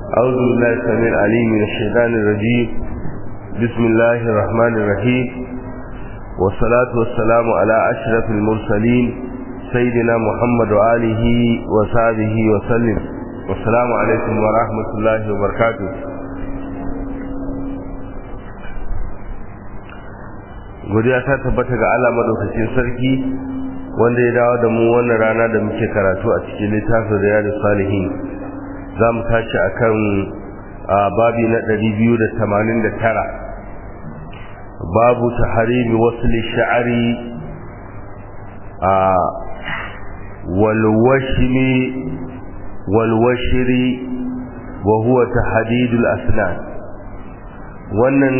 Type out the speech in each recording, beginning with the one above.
أعوذ بالله السميع العليم من الشيطان الرجيم بسم الله الرحمن الرحيم والصلاة والسلام على أشرف المرسلين سيدنا محمد وآله وصحبه وسلم والسلام عليكم ورحمة الله وبركاته godiya ta tabbata ga Allah madaukakin sarki wanda ya dawo da mu wannan rana da muke karatu a cikin littafin riyadus salihin za mu tashi akan babi na 289 babu taharimi wasl sha'ri wal washmi wal washri wa huwa tahdid al asnan wannan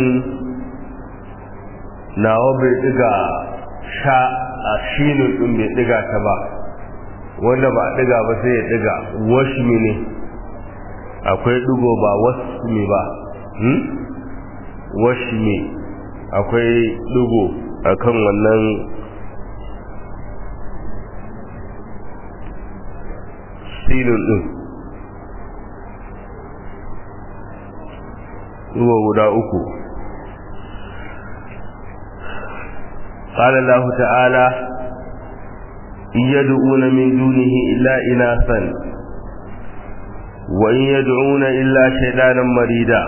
nawa bai diga sha a shinin din bai diga ta ba wanda ba diga ba sai ya diga washmi ne akwai digo ba wasmi ba hmm? washmi akwai digo akan wannan silin din digo guda uku قال الله تعالى إن يدعون من دونه إلا إناثا وإن يدعون إلا شيطانا مريدا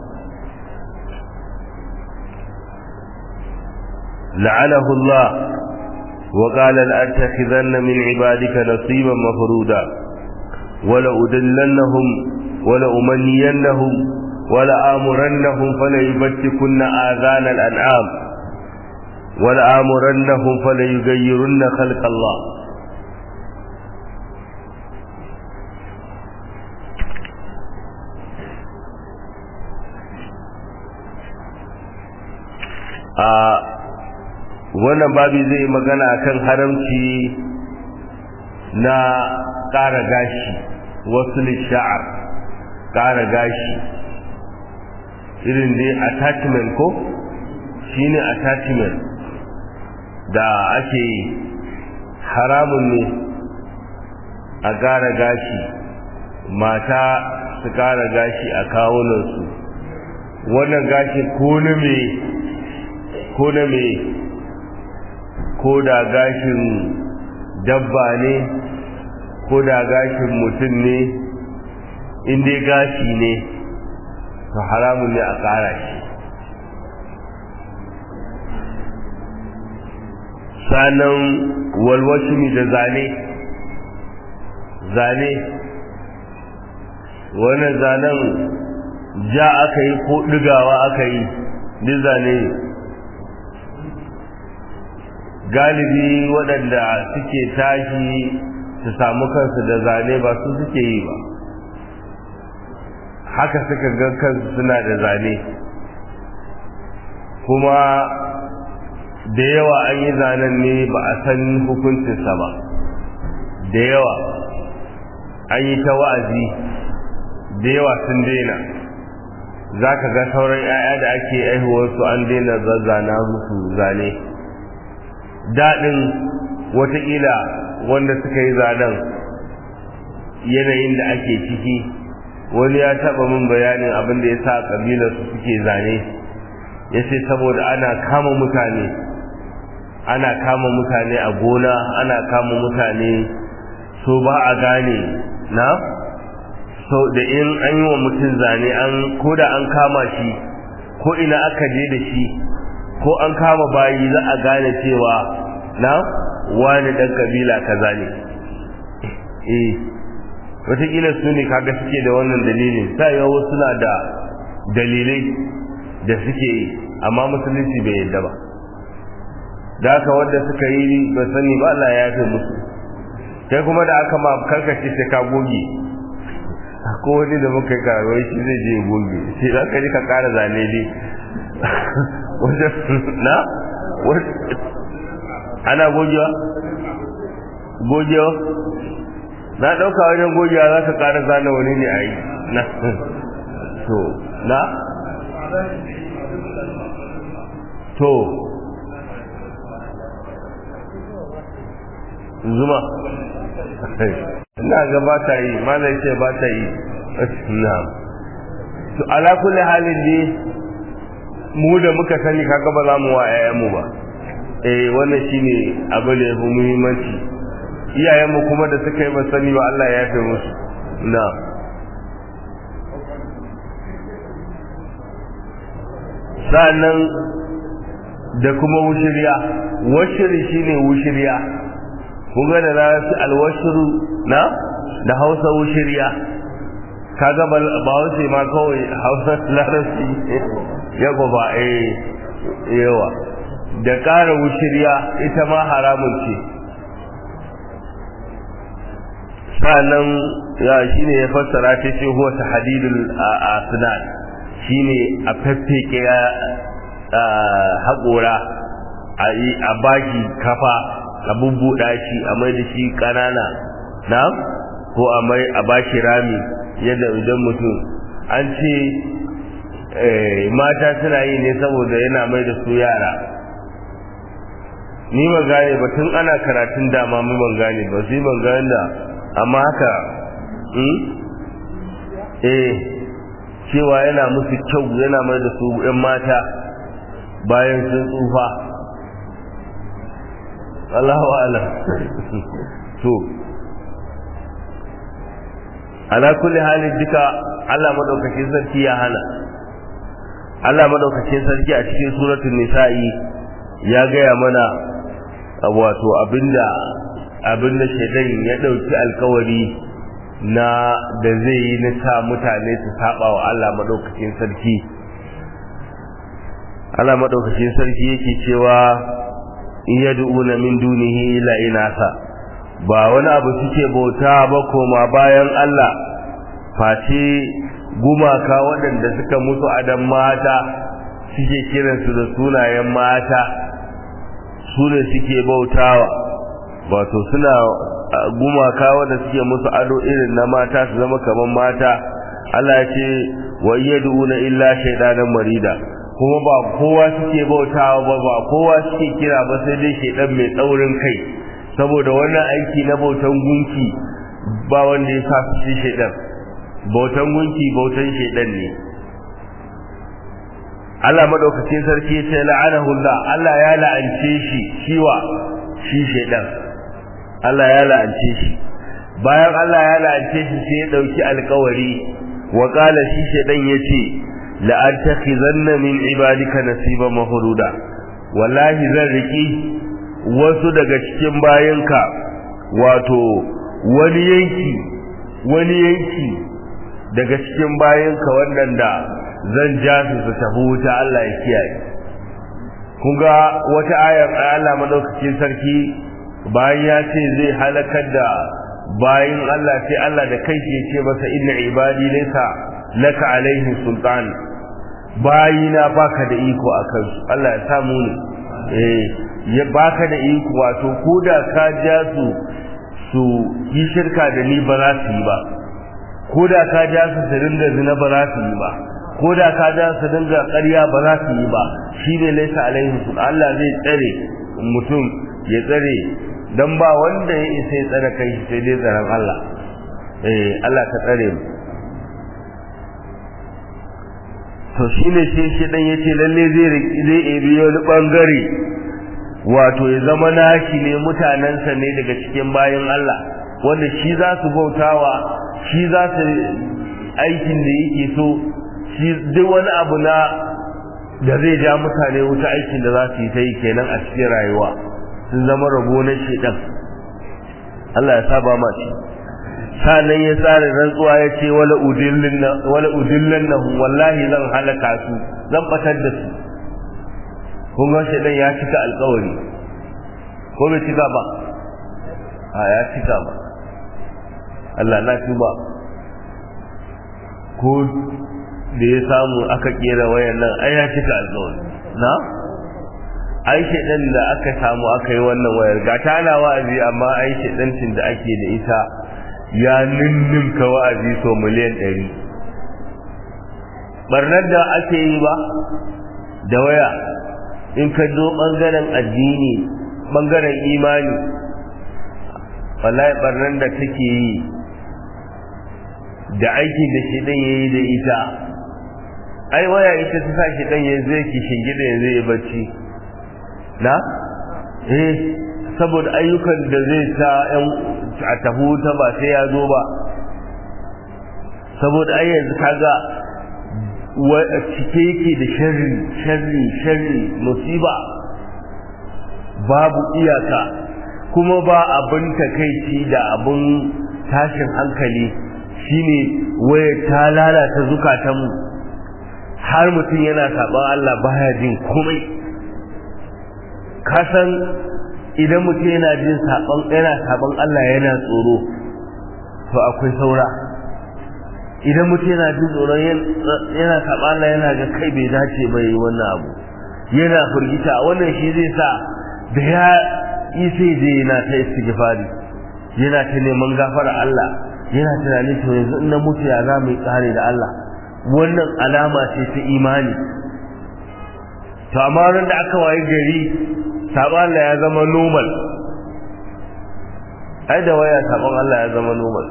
لعنه الله وقال لأتخذن من عبادك نصيبا مفرودا ولأدلنهم ولأمنينهم ولآمرنهم فليبتكن آذان الأنعام ولآمرنهم فليغيرن خلق الله a wannan babi zai magana akan haramci na ƙara gashi wasu sha'ar ƙara gashi irin dai attachment ko shine attachment da ake haramun ne a ƙara gashi mata su ƙara gashi a kawunansu wannan gashi ko na me ko na me ko da gashin dabba ne ko da gashin mutum ne inda gashi ne to haramun ne a ƙara shi sanan walwashimi da zane zane wannan zanen ja aka yi ko ɗigawa aka yi duk zane galibi waɗanda suke tashi su samu kansu da zane ba su suke yi ba haka suka ga kansu suna da zane kuma da yawa an yi zanen ne ba a san hukuncinsa ba da yawa an yi ta wa'azi da yawa sun daina za ka ga sauran 'ya'ya da ake aihuwarsu an daina zazzana musu zane daɗin watakila wanda suka yi zanen yanayin da ake ciki wani ya taɓa min bayanin abin da ya sa ƙabilarsu suke zane ya ce saboda ana kama mutane ana kama mutane a gona ana kama mutane so ba a gane na so da in an yi wa mutum zane an ko da an kama shi ko ina aka je da shi ko an kama bayi za a gane cewa na wani dan kabila kaza ne eh wataƙila su ne kaga suke da wannan dalilin sa yawa suna da dalilai da suke yi amma musulunci bai yadda ba da haka wanda suka yi ba sani ba Allah ya fi musu kai kuma da aka ma karkace sai ka goge ko wani da muka yi karawai shi zai je goge sai za ka ji ka kara zane ne na ana gogewa gogewa na ɗauka wajen gogewa za ka kara zane wani ne a yi na to na to zuma ina ga ba ta yi malai ce ba ta yi na to ala kulli halin ne mu da muka sani kaga ba za mu wa mu ba eh wannan shine abu da yafi muhimmanci iyayenmu kuma da suka yi ba sani ba Allah ya yafe musu na sa'annan da kuma wushiriya washiri shine wushiriya kun ga da larabci alwashiru na da hausa wushiriya kaga ba hausa ma kawai hausa larabci ya ba eh yawa da ƙara wushiriya ita ma haramun ce sa'annan ya shine ya fassara ta ce huwa tahdidul asnan shine a faffeke haƙora a baki kafa a bubbuɗa shi a mai da shi ƙanana na ko a mai a bashi rami yadda idan mutum an ce mata suna yi ne saboda yana mai da su yara ni ban gane ba tun ana karatun dama mu ban gane ba sai ban gane da amma haka eh cewa yana musu kyau yana mai da su ‘yan mata bayan sun tsufa Allahu alam to ala kulli halin duka Allah madaukakin sarki ya hana Allah madaukakin sarki a cikin suratul nisa'i ya gaya mana wato abinda abinda shaidan ya dauki alkawari na da zai yi na sa mutane su saba wa Allah madaukakin sarki Allah madaukakin sarki yake cewa in yad'una min dunihi illa inasa ba wani abu suke bauta ba koma bayan Allah face gumaka waɗanda suka mutu adam mata suke kiransu da sunayen mata su ne suke bautawa wato suna gumaka wanda suke musu ado irin na mata su zama kamar mata Allah ya ce wa yad'una illa shaydanan marida kuma ba kowa suke bautawa ba ba kowa suke kira ba sai dai shaydan mai tsaurin kai saboda wannan aiki na bautan gunki ba wanda ya sa su shi shaydan bautan gunki bautan shaydan ne Allah madaukakin sarki ya ce la'anahu Allah Allah ya la'ance shi shiwa shi shaydan Allah ya la'ance shi bayan Allah ya la'ance shi sai ya dauki alƙawari wa qala shi shedan yace la antakhizanna min ibadika nasiban mahruda wallahi zan riki wasu daga cikin bayinka wato wani yanki wani yanki daga cikin bayinka wanda zan ja su su tafi wuta Allah ya kiyaye kun ga wata ayar Allah madaukakin sarki bayan ya ce zai halakar da bayan Allah sai Allah da kai ya ce masa inna ibadi laysa laka alaihi sultan bayina baka da iko akan su Allah ya samu ne eh ya baka da iko wato koda ka ja su su yi shirka da ni ba za su yi ba koda ka ja su su dinga zina ba za su yi ba koda ka ja su dinga ƙarya ba za su yi ba shine laysa alaihi sultan Allah zai tsare mutum ya tsare dan ba wanda ya isa ya tsare kai sai dai tsaron Allah eh Allah ka tsare mu to shine shi shi dan yace lalle zai zai ebi wani bangare wato ya zama nashi ne mutanansa ne daga cikin bayan Allah wanda shi za su bautawa shi za su aikin da yake so shi duk wani abu na da zai ja mutane wuta aikin da za su yi ta yi kenan a cikin rayuwa sun zama rabo na shedan Allah ya saba ma shi sanan ya tsara rantsuwa ya ce wala udillin wala udillannahu wallahi zan halaka su zan batar da su kun ga shedan ya cika alƙawari ko bai cika ba a ya cika ba Allah na tuba ko da ya samu aka kera wayan nan ai ya cika alƙawari na aishe ɗin da aka samu aka yi wannan wayar ga tana wa'azi amma aishe ɗancin da ake da ita ya ninninka wa'azi so miliyan ɗari barnar da ake yi ba da waya in ka zo ɓangaren addini ɓangaren imani wallahi barnar da take yi da aikin da shi ɗin ya yi da ita ai waya ita ta sa shi dan yanzu yake shingida yanzu ya bacci na eh saboda ayyukan da zai sa yan a tahu ta ba sai ya zo ba saboda ai yanzu kaga cike yake da sharri sharri sharri musiba babu iyaka kuma ba abin takaici da abin tashin hankali shine waya ta lalata zukatanmu har mutum yana saban Allah baya jin komai kasan idan mutum yana jin saban yana saban Allah yana tsoro to akwai saura idan mutum yana jin tsoron yana saban Allah yana ga kai bai dace bai yi wannan abu yana firgita wannan shi zai sa da ya yi sai je yana ta istighfari yana ta neman gafara Allah yana tunanin to yanzu in na mutu ya za mu yi tsare da Allah wannan alama ce ta imani to amma ran da aka waye gari sabon Allah ya zama normal ai da waya sabon Allah ya zama normal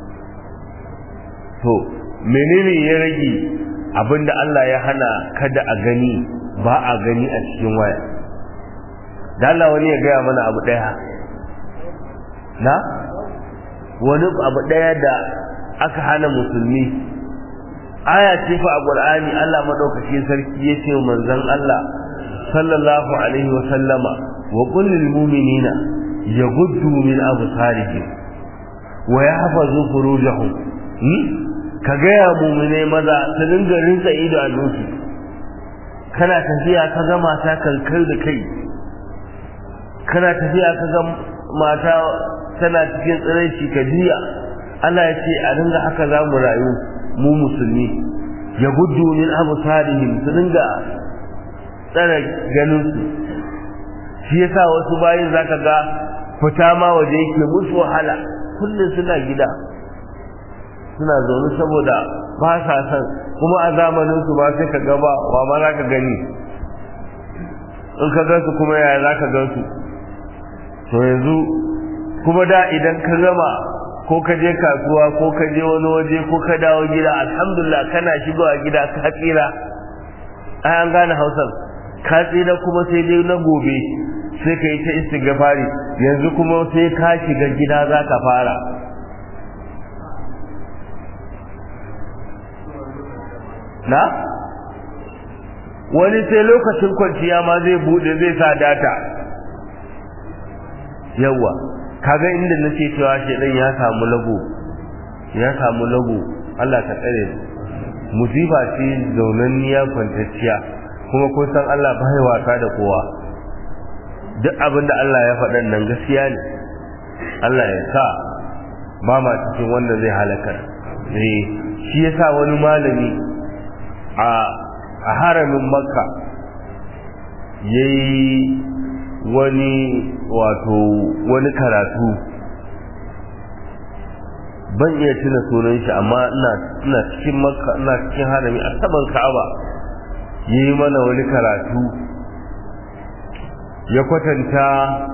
to menene ya rage abinda Allah ya hana kada a gani ba a gani a cikin waya da Allah wani ya gaya mana abu daya na wani abu daya da aka hana musulmi aya ce fa a Qur'ani Allah madaukakin sarki yace manzon Allah sallallahu alaihi wa sallama wa qul lil mu'minina yaghuddu min absarihim wa yahfazu furujahum ka ga ya mu'mine maza ta dinga rinsa ido a nufi kana tafiya ka ga mata kankar da kai kana tafiya ka ga mata tana cikin tsiraici ka jiya Allah ya ce a dinga haka za mu rayu mu musulmi ya gudu min absarihim su dinga tsara ganin su shi yasa wasu bayin zaka ga fita ma waje yake musu wahala kullum suna gida suna zaune saboda ba sa san kuma a zamanin su ba sai ka ga ba wa ma za ka gani in ka gansu kuma yaya za ka gansu to yanzu kuma da idan ka gama ko ka je kasuwa ko ka je wani waje ko ka dawo gida alhamdulillah kana shigowa gida ka tsira ai an gane hausar ka tsira kuma sai dai na gobe sai ka yi ta istighfari yanzu kuma sai ka shiga gida za ka fara na wani sai lokacin kwanciya ma zai bude zai sa data yawa kaga inda nake cewa shedan ya samu lago ya samu lago Allah ka tsare musiba ce zaunanniya kwantacciya kuma kun san Allah bai wasa da kowa duk abin da Allah ya faɗan nan gaskiya ne Allah ya sa ba ma cikin wanda zai halakar eh shi yasa wani malami a a haramin makka yayi wani wato wani karatu ban iya tuna sunan shi amma ina ina cikin makka ina cikin harami a saman ka'aba yayi mana wani karatu ya kwatanta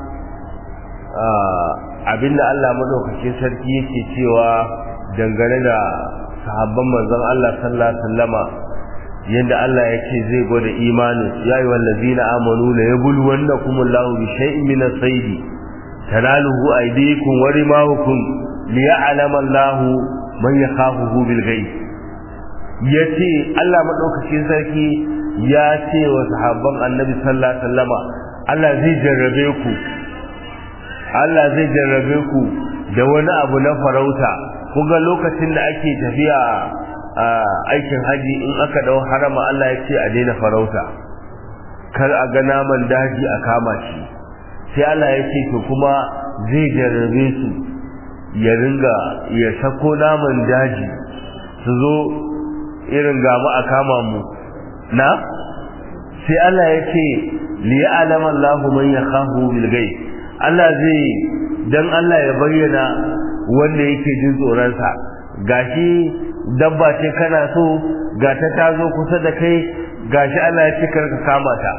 abinda Allah madaukakin sarki yake cewa dangane da sahabban manzon Allah sallallahu alaihi wasallama yadda Allah yake zai gwada imanin ya yi wallazina amanu la yabluwannakum Allahu bi shay'in min as-sayd tanaluhu aydikum wa rimahukum liya'lama Allahu man yakhafuhu bil ghaib yace Allah madaukakin sarki ya ce wa sahabban Annabi sallallahu alaihi wasallama Allah zai jarrabe ku Allah zai jarrabe ku da wani abu na farauta kuga lokacin da ake tafiya a aikin haji in aka dau harama Allah ya ce a daina farauta kar a ga naman daji a kama shi sai Allah ya ce to kuma zai jarrabe su ya ringa ya sako naman daji su zo irin gamu a kama mu na sai Allah ya ce liya'lama Allahu man yakhafu bil ghaib Allah zai dan Allah ya bayyana wanda yake jin tsoron sa gashi dabba ce kana so ga ta tazo kusa da kai gashi Allah ya ce kar ka kama ta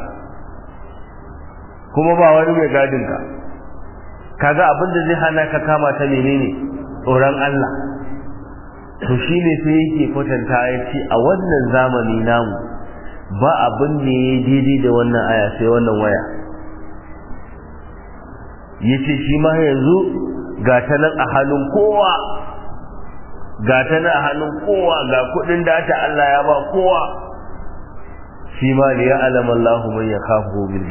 kuma ba wani mai gadin ka kaga abin da zai hana ka kama ta menene tsoron Allah to shine sai yake kwatanta ya ce a wannan zamani namu ba abin da ya daidai da wannan aya sai wannan waya ya ce shi ma yanzu ga ta nan a hannun kowa ga ta nan a hannun kowa ga kudin data Allah ya ba kowa shi ma da ya alama Allah man ya kafu bil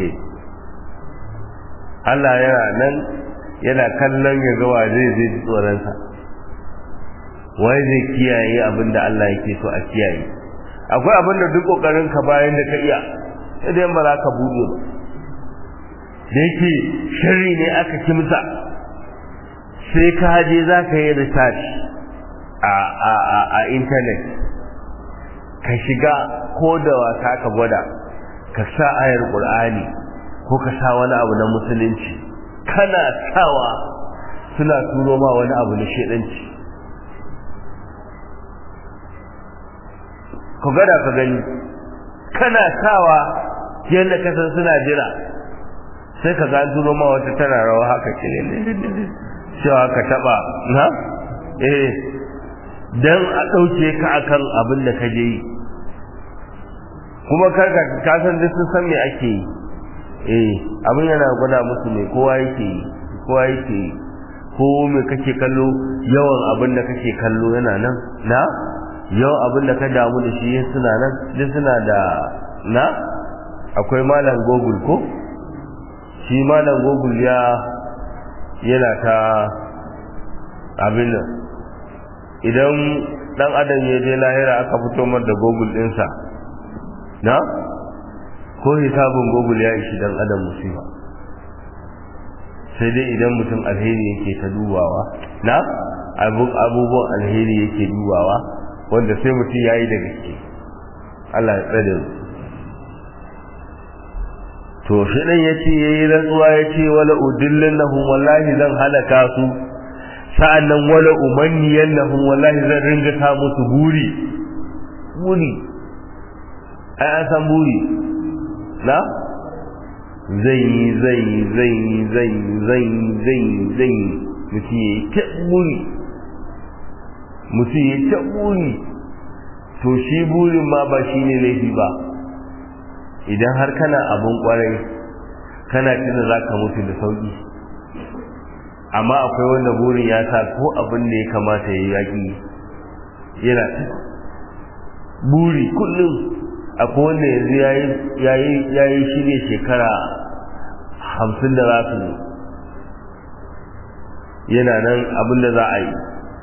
Allah yana nan yana kallon ya ga wa zai zai tsoronsa wai zai kiyaye abin da Allah yake so a kiyaye akwai abin da duk kokarin ka bayan da ka iya idan ba za ka buɗe ba da yake shari ne aka kimsa sai ka je za ka yi research a a a a internet ka shiga ko da wasa ka gwada ka sa ayar qur'ani ko ka sa wani abu na musulunci kana sawa suna turo ma wani abu na shedanci ku gada ka gani kana sawa yadda ka san suna jira sai ka ga turo ma wata tana rawa haka ce cewa ka taba na eh dan a dauke ka akan abin da ka je yi kuma karka ka san duk sun san me ake yi eh abin yana gwada musu me kowa yake yi kowa yake yi ko me kake kallo yawan abin da kake kallo yana nan na yawan abin da ka damu da shi suna nan duk suna da na akwai malam google ko shi malam google ya yana ta abin nan idan dan adam ya je lahira aka fito mar da google dinsa na ko hisabin google ya ishi dan adam musiba sai dai idan mutum alheri yake ta dubawa na abubuwan alheri yake dubawa wanda sai mutum ya yi da gaske Allah ya tsare mu to shi dan yace yayi rantsuwa yace wala udillannahum wallahi zan halaka su sa'annan wala umanniyannahum wallahi zan ringa ta musu buri buri ai an san buri na zai yi zai yi zai yi zai yi zai yi zai yi zai yi mutum ya yi ta buri mutum ya ta buri to shi burin ma ba shi ne laifi ba idan har kana abun kwarai kana tuna za ka mutu da sauki amma akwai wanda burin ya sa ko abin da ya kamata ya yaƙi yana ta buri kullum akwai wanda yanzu ya yi shirya shekara hamsin da za su yana nan abin da za a yi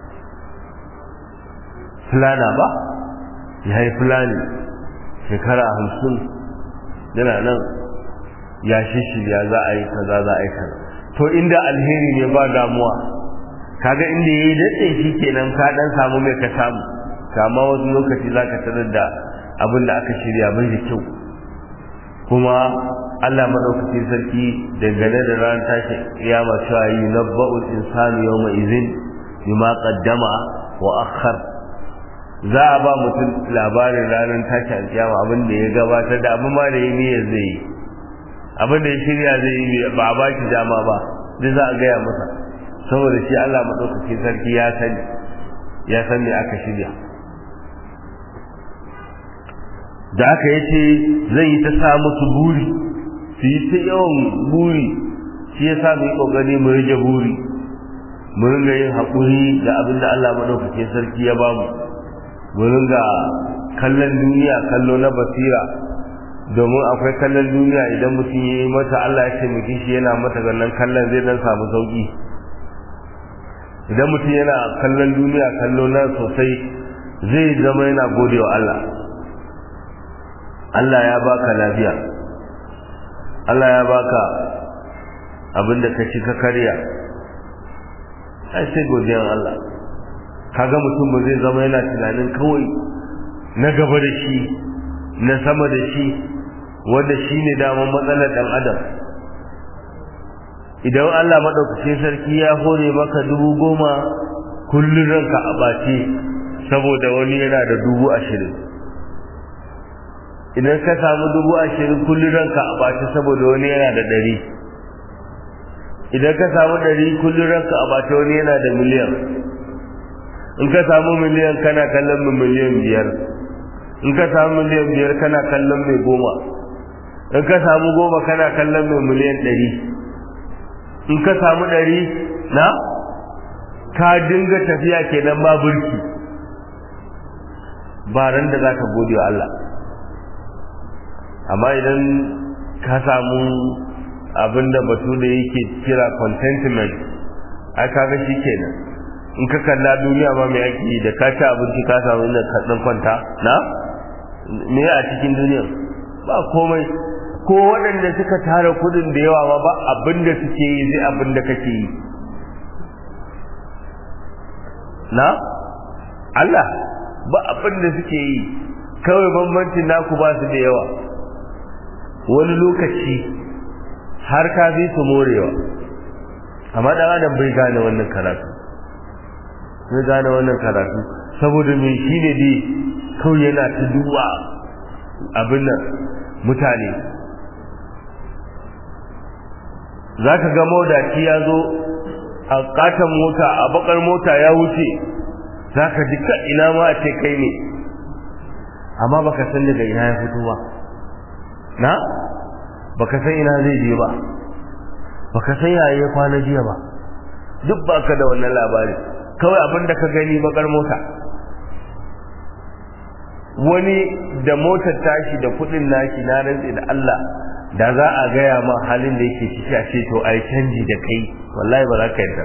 fulana ba ya yi fulani shekara hamsin yana nan ya shishirya za a yi kaza za a yi kaza to inda alheri ne ba damuwa kaga inda ya yi daɗe shi kenan ka ɗan samu mai ka samu kama wasu lokaci za ka tarar da abin da aka shirya bai da kyau kuma Allah madaukakin sarki dangane da ran tashi kiyama cewa yi nabba'ul insanu yawma izin bima qaddama wa akhar za a ba mutum labarin ranar tashi alkiyama abin da ya gabatar da abin ma da ya niyyar zai yi abin da ya shirya zai yi ba a baki dama ba duk za a gaya masa saboda shi Allah madaukakin sarki ya sani ya san me aka shirya da aka yace zai yi ta sa musu buri su yi ta yawan buri shi ya sa mu yi kokari mu rage buri mu ringa yin haƙuri da abin da Allah madaukakin sarki ya bamu mu ringa kallon duniya kallo na basira domin akwai kallon duniya idan mutum ya yi mata Allah ya taimake shi yana mata gannan kallon zai dan samu sauki idan mutum yana kallon duniya kallo na sosai zai zama yana godewa Allah Allah ya baka lafiya Allah ya baka abinda ka ci ka karya ai sai godiyan Allah kaga mutum ba zai zama yana tunanin kawai na gaba da shi na sama da shi wanda shi ne daman matsalar ɗan adam idan Allah maɗaukacin sarki ya hore maka dubu goma kullum ranka a ɓace saboda wani yana da dubu ashirin idan ka samu dubu ashirin kullum ranka a ɓace saboda wani yana da ɗari idan ka samu ɗari kullum ranka a ɓace wani yana da miliyan in ka samu miliyan kana kallon mai miliyan biyar in ka samu miliyan biyar kana kallon mai goma in ka samu goma kana kallon mai miliyan ɗari in ka samu ɗari na ka dinga tafiya kenan ba burki ba ran da za ka gode wa Allah amma idan ka samu abin da batu da yake kira contentment ai kaga shi kenan in ka kalla duniya ma mai ake da ka ci abinci ka samu inda ka dan kwanta na me a cikin duniya ba komai ko waɗanda suka tara kudin da yawa ma ba abin da suke yi zai abin da kake yi na Allah ba abin da suke yi kawai bambancin naku ba su da yawa wani lokaci har ka fi su morewa amma dan adam bai gane wannan karatu bai gane wannan karatu saboda mai shi ne dai kawai yana ta duba abin nan mutane za ka ga maudaci ya zo a katon mota a bakar mota ya wuce za ka ji ka ina ma a ce kai ne amma baka san daga ina ya fito ba na baka san ina zai je ba baka san yaya ya kwana jiya ba duk baka da wannan labari kawai abin da ka gani bakar mota wani da motar tashi da kudin nashi na rantsi da Allah da za a gaya ma halin da yake ciki a ce to ai canji da kai wallahi ba za ka yadda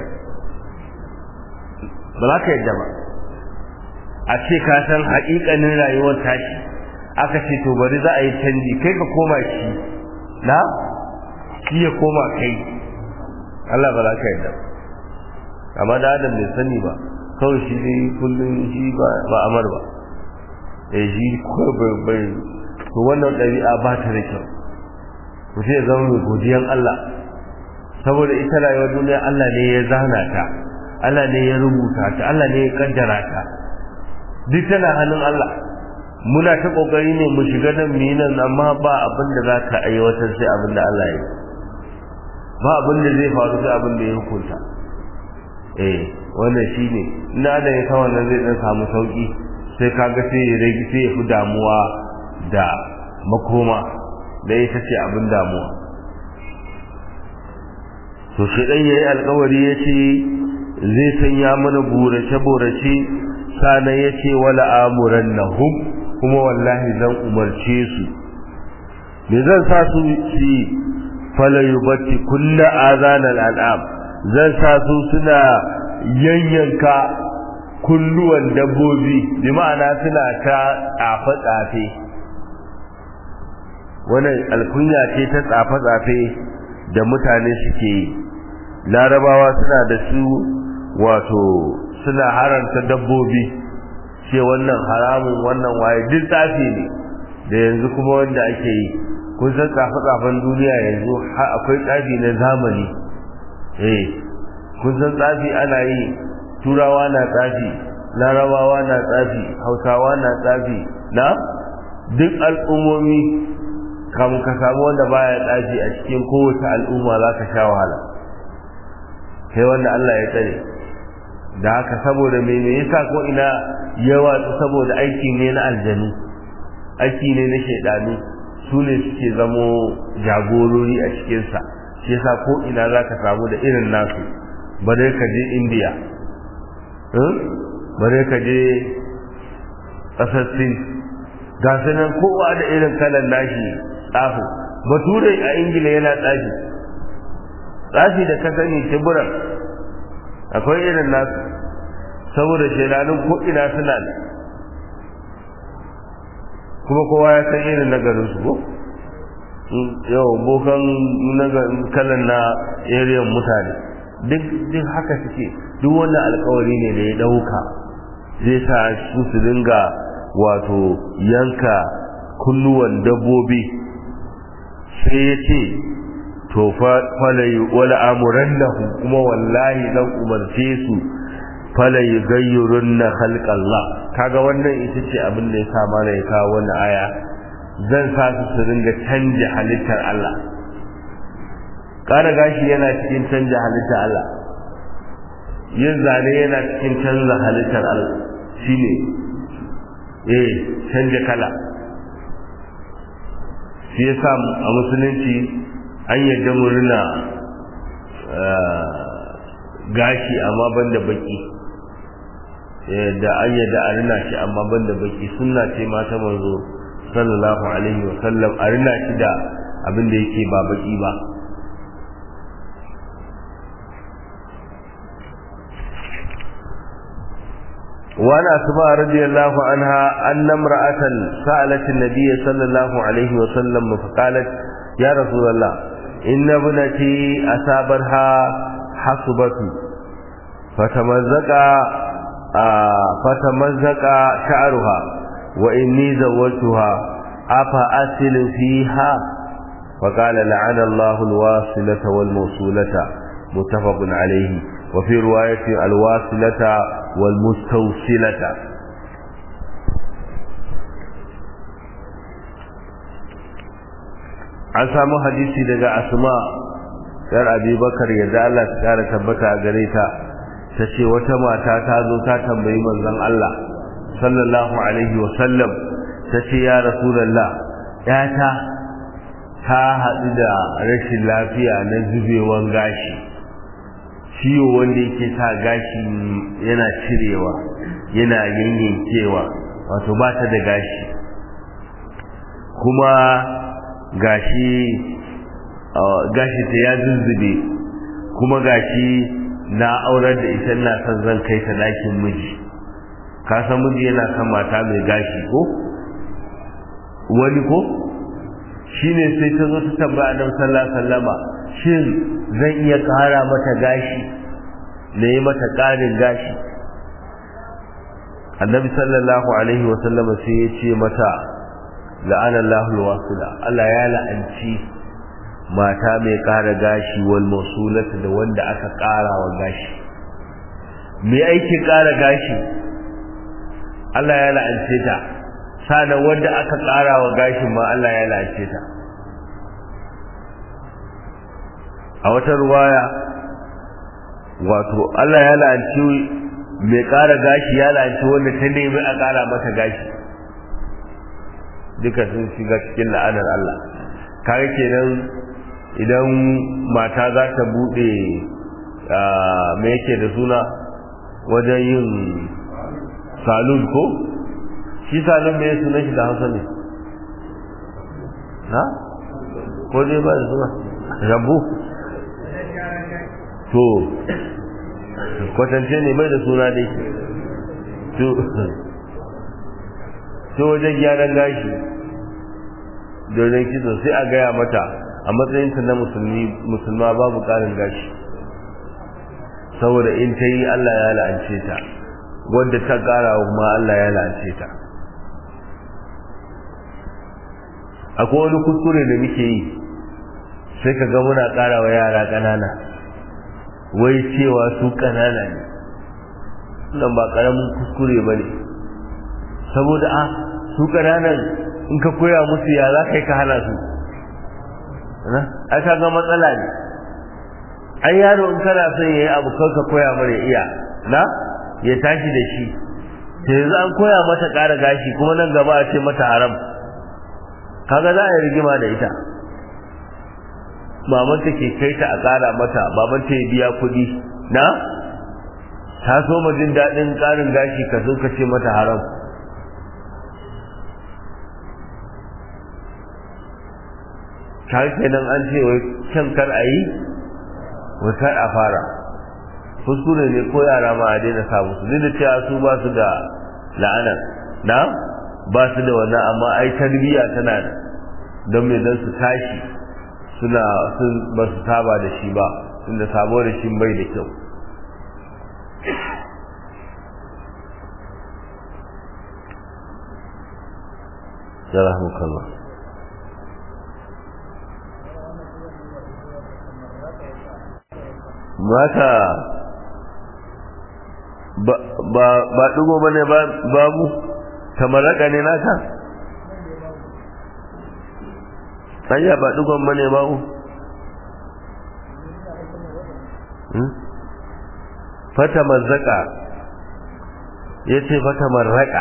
ba za ka yadda ba a ce ka san haƙiƙanin rayuwar tashi aka ce to bari za a yi canji kai ka koma shi na shi ya koma kai Allah ba za ka yadda amma da adam bai sani ba kawai shi dai kullum shi ba amar ba eh shi kawai bai to wannan ɗabi'a ba ta da kyau mutum ya zama mai godiyan Allah saboda ita rayuwar duniya Allah ne ya zana ta Allah ne ya rubuta ta Allah ne ya kaddara ta duk tana hannun Allah muna ta kokari ne mu shiga nan mu nan amma ba abin da za ka aiwatar sai abin da Allah ya ba abin da zai faru sai abin da ya hukunta eh wannan shine ina da ya sa wannan zai dan samu sauki sai kaga sai ya rage sai ya fi damuwa da makoma da ita ce abin damuwa to shi dan yayi alƙawari yace zai sanya mana burace burace sana yace wala amurannahum kuma wallahi zan umarce su me zan sa su ci fala yubatti kullu azanal al'am zan sa su suna yanyanka kulluwan dabbobi bi ma'ana suna ta tsafe tsafe wannan alkunya ce ta tsafe tsafe da mutane suke yi larabawa suna da su wato suna haranta dabbobi ce wannan haramun wannan waye duk tsafi ne da yanzu kuma wanda ake yi kun san tsafe-tsafen duniya yanzu har akwai tsafi na zamani eh kun san tsafi ana yi turawa na tsafi larabawa na tsafi hausawa na tsafi na duk al'ummomi kamun ka samu wanda baya tsafi a cikin kowace al'umma za ka sha wahala sai wanda Allah ya tsare da haka saboda me me yasa ko ina yawa saboda aiki ne na aljanu aiki ne na shaidanu su ne suke zamo jagorori a cikinsa shi yasa ko ina za ka samu da irin nasu bare ka je indiya bare ka je ƙasar sin ga nan kowa da irin kalan nashi tsafi bature a ingila yana tsafi tsafi da ka sani tiburan akwai irin nasu saboda shaidanun ko ina suna ne kuma kowa ya san irin nagarin su ko yau bokan kalan na ariyan mutane duk duk haka suke duk wannan alkawari ne da ya dauka zai sa su su dinga wato yanka kunnuwan dabbobi sai ya ce to falai wala amurannahu kuma wallahi zan umarce su falai gayyurunna khalqallah kaga wannan ita ce abin da ya sa mana ya kawo wannan aya zan sa su su ringa canja halittar Allah ƙara gashi yana cikin canja halittar Allah yin zane yana cikin canza halittar Allah shine eh canja kala shi yasa a musulunci an yadda murna gashi amma banda baki da an yadda a rina shi amma banda baki sunna ce mata manzo sallallahu alaihi wa sallam a rina shi da abin da yake ba baki ba وعن أسماء رضي الله عنها أن امرأة سألت النبي صلى الله عليه وسلم فقالت يا رسول الله إن ابنتي أصابتها حصبة فتمزق آه فتمزق شعرها وإني زوجتها أفأسل فيها فقال لعن الله الواصلة والموصولة متفق عليه وفي رواية الواصلة والمستوصلة an samu hadisi daga asma yar abubakar yadda Allah ta kara tabbata a gare ta ta ce wata mata ta zo ta tambayi manzon Allah sallallahu alaihi wa sallam ta ce ya rasulullah yata ta haɗu da rashin lafiya na zubewan gashi ciwo wanda yake sa gashi yana cirewa yana yanyankewa wato ba ta da gashi kuma gashi gashi ta ya zuzzube kuma gashi na aurar da ita na son zan kai ta ɗakin miji ka san miji yana son mata mai gashi ko wani ko shine sai ta zo ta tambaya annabi sallallahu alaihi wasallama shin zan iya ƙara mata gashi na yi mata ƙarin gashi annabi sallallahu alaihi wasallama sai ya ce mata la'anallahu alwasila Allah ya la'anci mata mai ƙara gashi wal mausulata da wanda aka ƙara wa gashi mai aikin ƙara gashi Allah ya la'ance ta sana wanda aka ƙara wa gashin ma Allah ya la'ance ta a wata ruwaya wato Allah ya la'anci mai ƙara gashi ya la'anci wanda ta nemi a ƙara mata gashi duka sun shiga cikin la'anar Allah kare kenan idan mata za ta bude me yake da suna wajen yin salon ko shi salon me sunan shi da hausa ne na ko dai ba da suna rabu to kwatance ne mai da suna dai to wajen gyaran gashi don kitso sai a gaya mata a matsayinta na musulmi musulma babu karin gashi saboda in ta yi Allah ya la'ance ta wadda ta kara kuma Allah ya la'ance ta akwai wani kuskure da muke yi sai ka ga muna kara wa yara ƙanana wai cewa su ƙanana ne nan ba ƙaramin kuskure ba ne saboda a su ƙananan in ka koya musu ya za ka yi ka hana su a ka ga matsala ne an yaro in kana son ya yi abu kan ka koya mara iya na ya tashi da shi ta yanzu an koya mata ƙara gashi kuma nan gaba a ce mata haram kaga za a yi rigima da ita mamanta ke kai ta a ƙara mata babanta ya biya kuɗi na ta so ma jin daɗin ƙarin gashi ka zo ka ce mata haram kar kenan an ce wai can kar a yi wai kar a fara kuskure ne ko yara ma a daina sa musu duk da cewa su ba su da la'ana na ba su da wannan amma ai tarbiyya tana da don me don su tashi suna sun ba su saba da shi ba tunda sabo da shi bai da kyau Jarahmukallah. mata ba ɗigo ba ne babu tamaraka ne naka hanya ba ɗigon ba ne babu fata mazzaka ya ce fata marraka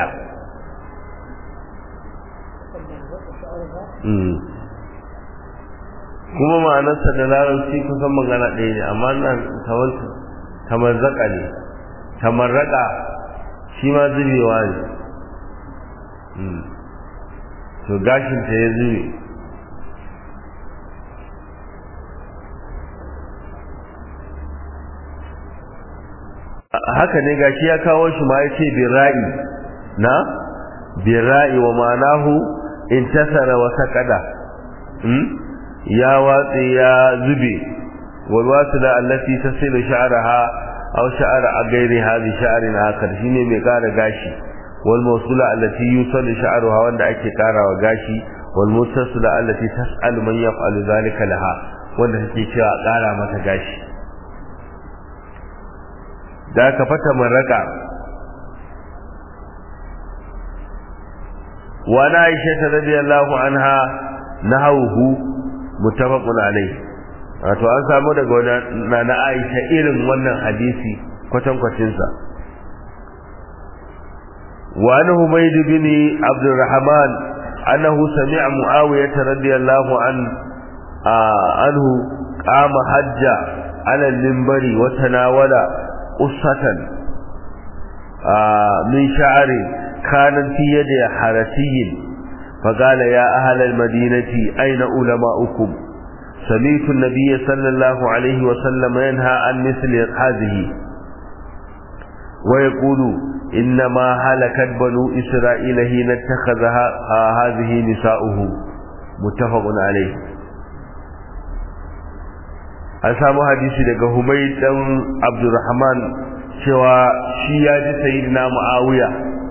kuma ma'anarsa da larabci kusan magana ɗaya ne amma nan tamarzaka ne tamarraka shi ma zubewa ne to gashinta ya zube haka ne gashi ya kawo shi ma ya ce bira'i na bira'i wa ma'anahu intasara wa saqada ya watsi ya zube wal wasila allati tasilu sha'raha aw sha'ra ghairiha bi sha'rin akar shine mai kara gashi wal mawsula allati yusallu sha'ruha wanda ake karawa gashi wal mutasila allati tas'alu man yaf'alu dhalika laha wanda take cewa kara mata gashi da ka fata maraka wa na aisha radiyallahu anha nahawhu muttafaqun alayhi wato an samu daga na na Aisha irin wannan hadisi kwatan kwacin sa wa an Humayd bin Abdurrahman annahu sami'a Muawiyah radiyallahu an anhu qama hajja ala al-minbari wa tanawala qissatan min sha'ri kanat fi yadi harasiyyin فقال يا أهل المدينة أين علماؤكم سمعت النبي صلى الله عليه وسلم ينهى عن مثل هذه ويقول إنما هلكت بنو إسرائيل حين اتخذها هذه نساؤه متفق عليه an samu hadisi daga Humayd dan Abdurrahman cewa shi ya ji sayyidina Muawiya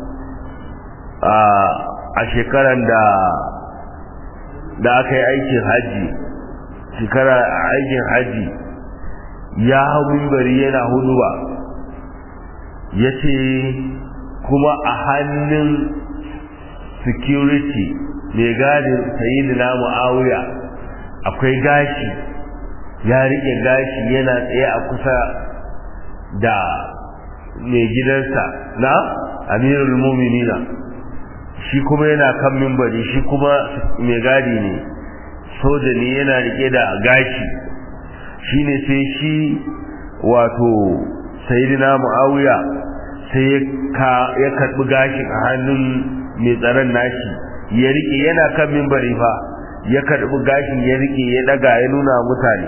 a shekaran da da aka yi aikin haji shekara aikin haji ya hau mimbari yana huduba ya ce kuma a hannun security mai gadin sayidina mu'awiya akwai gashi ya riƙe gashi yana tsaye a kusa da mai gidansa na amirul muminina shi kuma yana kan mimbari shi kuma mai gadi ne soja ne yana rike da gashi shine sai shi wato sayyidina muawiya sai ya karbi gashin a hannun mai tsaron nashi ya rike yana kan mimbari fa ya karbi gashin ya rike ya daga ya nuna mutane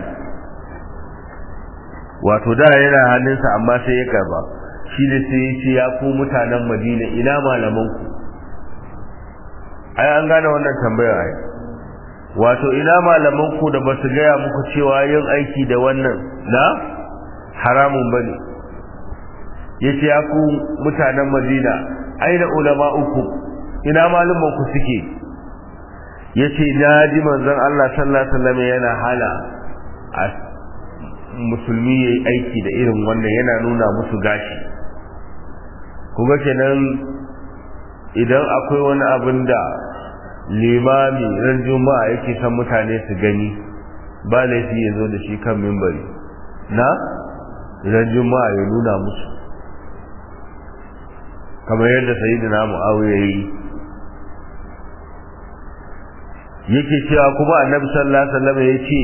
wato da yana hannunsa amma sai ya karba shi ne sai ya ce ya ku mutanen madina ina malamanku ai an gane wannan tambayar ai wato ina malaman ku da basu gaya muku cewa yin aiki da wannan na haramun bane yace ya ku mutanen Madina aina ulama uku ina malaman ku suke yace na ji manzon Allah sallallahu alaihi wasallam yana hana musulmi yayi aiki da irin wannan yana nuna musu gashi kuma kenan idan akwai wani abin da limami ran juma'a yake san mutane su gani ba laifi ya zo da shi kan mimbari na ran juma'a ya nuna musu kamar yadda sayyidina mu'awiya yi yake cewa kuma annabi sallallahu alaihi wasallam ya ce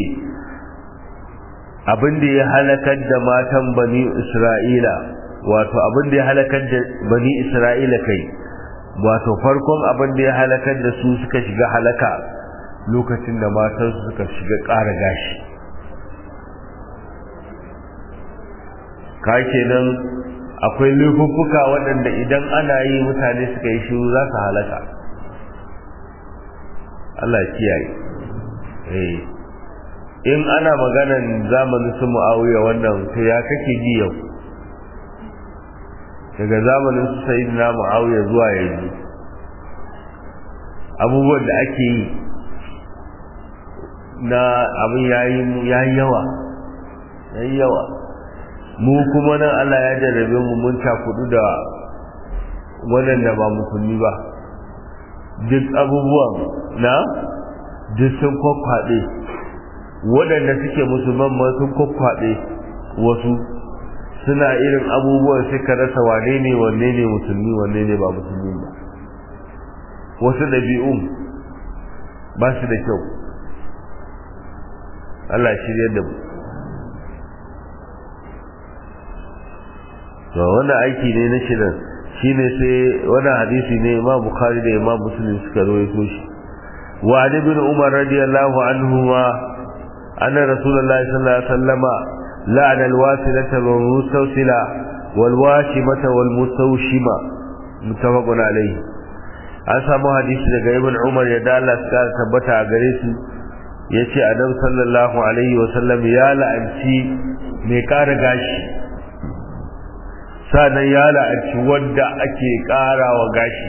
abin da ya halakar da matan bani isra'ila wato abin da ya halakar da bani isra'ila kai wato farkon abin da ya halakar da su suka shiga halaka lokacin da matansu suka shiga ƙara gashi ka kenan akwai laifuffuka waɗanda idan ana yi mutane suka yi shiru za su halaka Allah kiyaye eh in ana maganan zamanin su mu'awiya wannan to ya kake ji yau daga zamanin su sayyidina mu'awiya zuwa yanzu abubuwan da ake yi na abin yayi yayi yawa yayi yawa mu kuma nan Allah ya jarrabe mu mun kudu da waɗanda ba musulmi ba duk abubuwan na duk sun kwakwaɗe waɗanda suke musulman ma sun kwakwaɗe wasu suna irin abubuwan sai ka rasa wane ne wanne ne musulmi wanne ne ba musulmi ba wasu ɗabi'un ba su da kyau Allah shirya da mu to wannan aiki ne na shirin shine sai wannan hadisi ne Imam Bukhari da Imam Muslim suka rawaito shi wa Ali bin Umar radiyallahu anhu ma anna Rasulullahi sallallahu alaihi wasallama la'ana al-wasilata wal mustawsila wal washimata wal mustawshima muttafaqun alayhi an samu hadisi daga Ibn Umar ya da Allah suka tabbata a gare su yace Adam sallallahu alaihi wasallam ya la'anci mai kara gashi sanan ya la'anci wanda ake ƙara wa gashi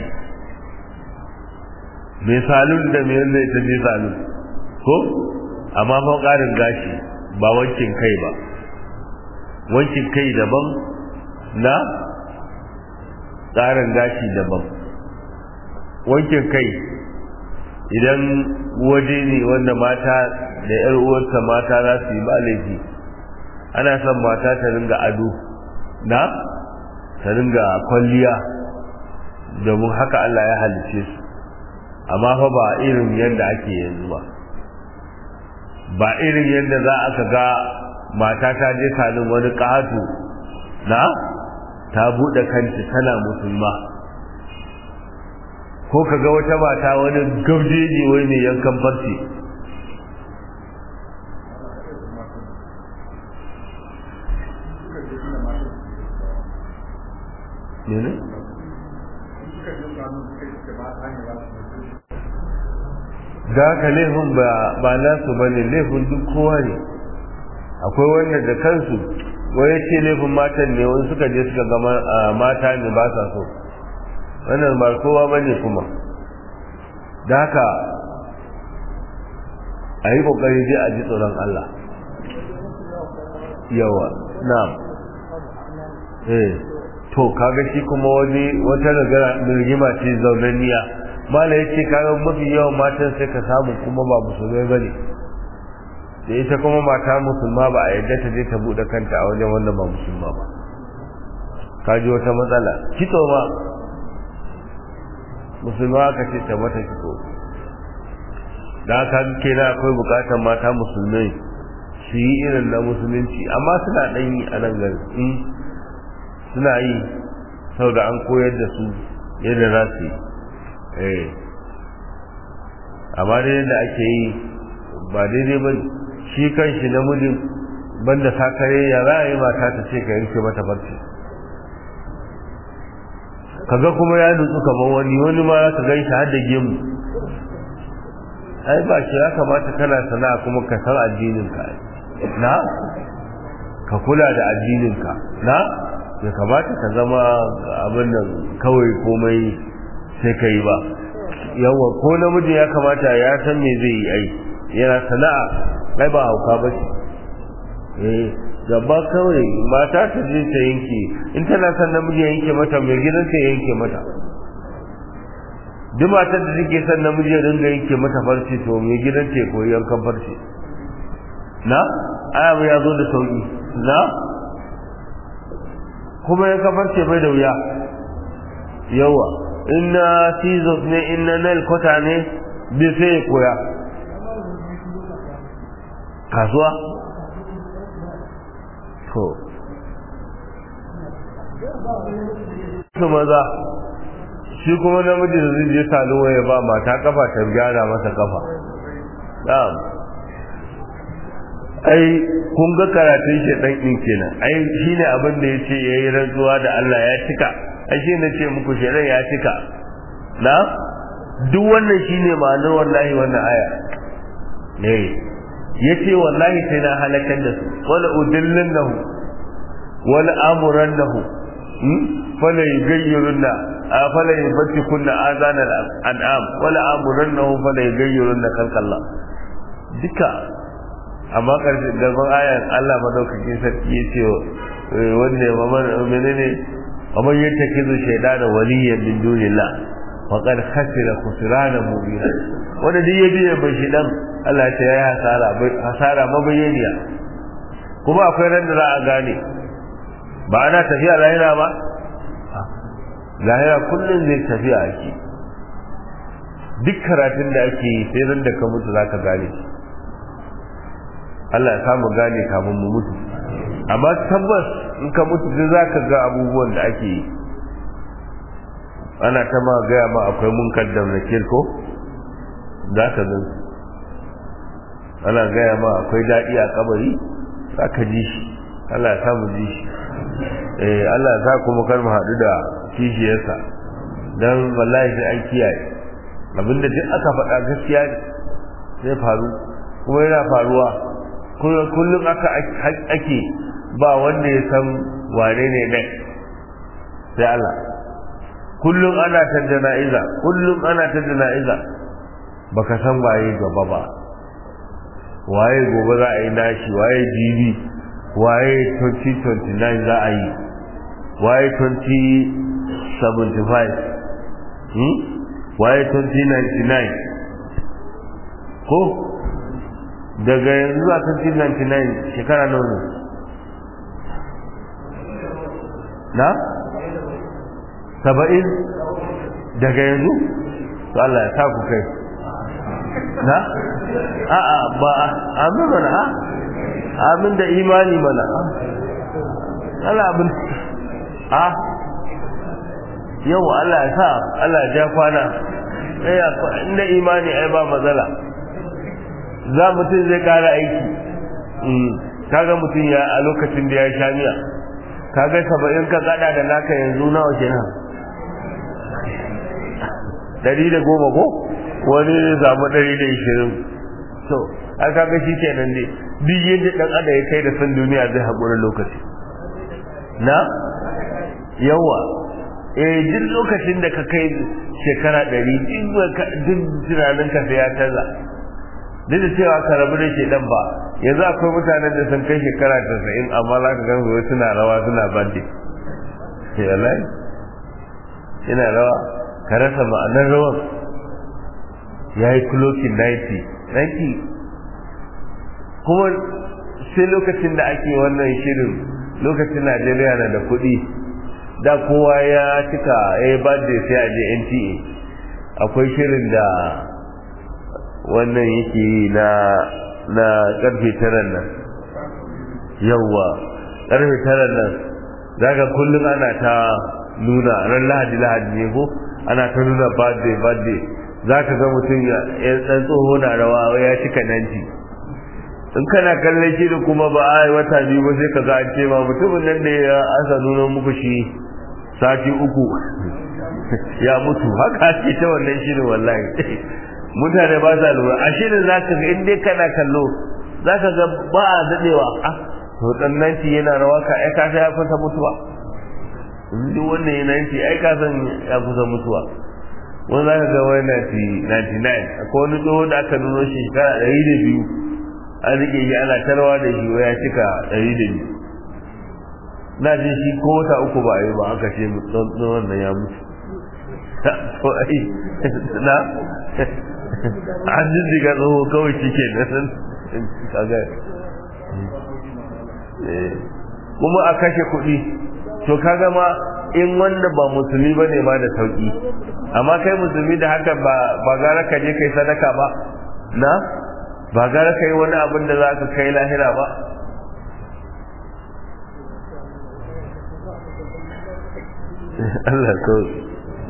mai salun da mai yadda ita je salun ko amma fa ƙarin gashi ba wankin kai ba wankin kai daban na ƙarin gashi daban wankin kai idan waje ne wanda mata da 'yar uwarsa mata za su yi ba laifi ana son mata ta ringa ado na ta ringa kwalliya domin haka Allah ya halice su amma fa ba irin yadda ake yanzu ba ba irin yadda za a ga mata ta je salin wani ƙato na ta buɗe kanta tana musulma ko ka ga wata mata wani gabjeji wai mai yankan farce ne da haka laifin ba nasu ba ne laifin duk kowa ne akwai wanda da kansu wai ce laifin matan ne wani suka je suka ga mata ne ba sa so wannan ba kowa ba ne kuma da haka a yi kokari dai a ji tsoron Allah yawa na'am eh to kaga shi kuma wani wata rigima ce zaunanniya mala ya ce kaga mafi yawan matan sai ka samu kuma ba musulmai bane da ita kuma mata musulma ba a yadda ta je ta bude kanta a wajen wanda ba musulma ba ka ji wata matsala kitso ma musulma ka ce ta mata kitso da haka kenan akwai bukatar mata musulmai su yi irin na musulunci amma suna ɗan yi a nan gari suna yi saboda an koyar da su yadda za su yi eh amma dai yadda ake yi ba daidai ba shi kan shi namijin banda sakare ya za a yi mata ta ce ka yanke mata barci kaga kuma ya nutsu kamar wani wani ma ka gan shi har da gemu ai ba shi ya kamata kana sana'a kuma ka san addinin ka na ka kula da addinin ka na ya kamata ka zama abin nan kawai komai sai ka yi ba yawa ko namiji ya kamata ya san me zai yi ai yana sana'a ai ba hauka ba ce eh gaba kawai mata ta je ta yanke in tana son namiji ya yanke mata mai gidan ta yanke mata duk matar da take son namiji ya dinga yanke mata farce to mai gidan ta koyi yankan farce na aya ya zo da sauki na kuma ya kafar ce bai da wuya yawa inna scissors ne inna nail cutter ne bai sai ya koya kasuwa to su maza shi kuma namiji da zai je saluwa ya ba mata kafa ta gyara masa kafa na'am ai kun ga karatun shedan din kenan ai shine abin da yace yayi rantsuwa da Allah ya cika ai shine ce muku shedan ya cika na duk wannan shine ma'anar wallahi wannan aya ne yace wallahi sai na halakar da su wala udillannahu wala amurannahu fala yughayyirunna fala yubtikunna azana al-an'am wala amurannahu fala yughayyirunna khalqallah duka amma karshe gaban ayan Allah madaukakin sarki ya ce wanda ya mamar menene amma ya take zu shaidana waliyan min dunillah faqad khasira khusrana mubina wanda duk ya biye bai shidan Allah ya ce ya hasara hasara mabayyaniya kuma akwai ran da za a gane ba ana tafiya lahira ba lahira kullum zai tafiya ake duk karatun da ake yi sai ran da ka mutu za ka gane Allah ya samu gane kamun mu mutu amma tabbas in ka mutu duk za ka ga abubuwan da ake yi ana ta ma gaya ma akwai munkar da nakir ko za ka gan ana gaya ma akwai daɗi a kabari za ka ji shi Allah ya samu ji shi eh Allah ya sa kuma kar mu haɗu da kishiyarsa dan wallahi sai an kiyaye abinda duk aka faɗa gaskiya ne zai faru kuma yana faruwa kullum aka ake ba wanda ya san wane ne ne sai Allah kullum ana ta jana'iza kullum ana ta jana'iza baka san waye gaba ba waye gobe za a yi nashi waye jibi waye 2029 za a yi waye 2075 hmm? waye 2099 ko daga yanzu zuwa 2099 shekara nawa ne na saba'in daga yanzu to Allah ya sa ku kai na a'a ba amin mana a amin da imani mana Allah abin a yau Allah ya sa Allah ya ja kwana inda imani ai ba matsala za mutum zai kara aiki kaga mutum ya a lokacin da ya sha miya kaga saba'in ka kada da naka yanzu nawa kenan dari da goma ko wani ya samu dari da ishirin so a kaga shi kenan ne duk yadda dan adam ya kai da san duniya zai haƙura lokaci na yawa eh duk lokacin da ka kai shekara ɗari duk tunanin ka sai ya canza duk da cewa ka rabu da ke dan ba yanzu akwai mutanen da sun kai shekara tasa'in amma za ka gan suna rawa suna bandi ke wallahi ina rawa ka rasa ma'anar rawan ya yi kulokin 90 90 kuma sai lokacin da ake wannan shirin lokacin najeriya na da kuɗi da kowa ya cika ya yi birthday sai a je nta akwai shirin da wannan yake yi na na karfe taran nan yawwa karfe taran nan zaka kullum ana ta nuna ran lahadi lahadi ne ko ana ta nuna birthday birthday zaka ga mutum ya dan tsoho na rawa ya cika nanti in kana kallon shi da kuma ba a wata biyu ba sai ka ga an ce ma mutumin nan da ya asa nuna muku shi sati uku ya mutu haka ce ta wannan shirin wallahi mutane ba sa lura a shirin za ka ga in dai kana kallo za ka ga ba a daɗewa ah to ɗannanci yana rawa ka ai ka ya kusa mutuwa duk wannan yana yanci ai ka san ya kusa mutuwa wani za ka ga wani 99 akwai wani tsohon da aka nuno shi shekara ɗari da biyu an rike shi ana tarwa da shi ya cika ɗari da biyu na ji shi ko wata uku ba a yi ba aka ce tsohon nan ya mutu to ai na an jijjiga tsoho kawai shi ke nan kaga kuma a kashe kuɗi to kaga ma in wanda ba musulmi ba ne ma da sauƙi amma kai musulmi da haka ba gara ka je kai sadaka ba na ba gara ka yi wani abin da za ka kai lahira ba Allah kawai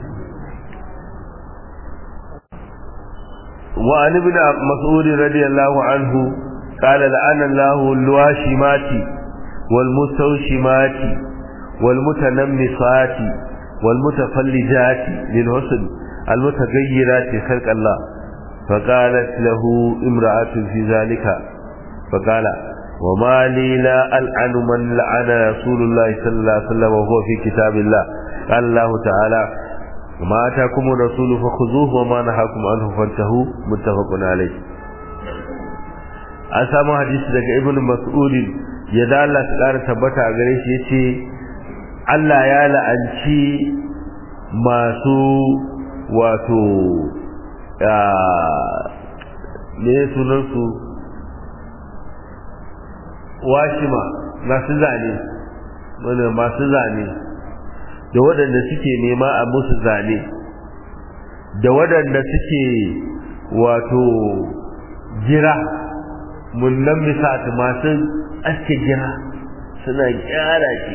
وعن ابن مسعود رضي الله عنه قال لعن الله الواشمات والمستوشمات والمتنمصات والمتفلجات للحسن المتغيرات خلق الله فقالت له امرأة في ذلك فقال وما لي لا ألعن من لعن رسول الله صلى الله عليه وسلم وهو في كتاب الله قال الله تعالى وما أتاكم الرسول فخذوه وما نهاكم عنه فانتهوا متفق عليه an samu hadisi daga ibn mas'ud ya da Allah ta ƙara tabbata a gare shi yace Allah ya la'anci masu wato ne sunan su washima masu zane wanda masu zane da waɗanda suke nema a musu zane da waɗanda suke wato gira munnan misati masu aske gira suna gyara shi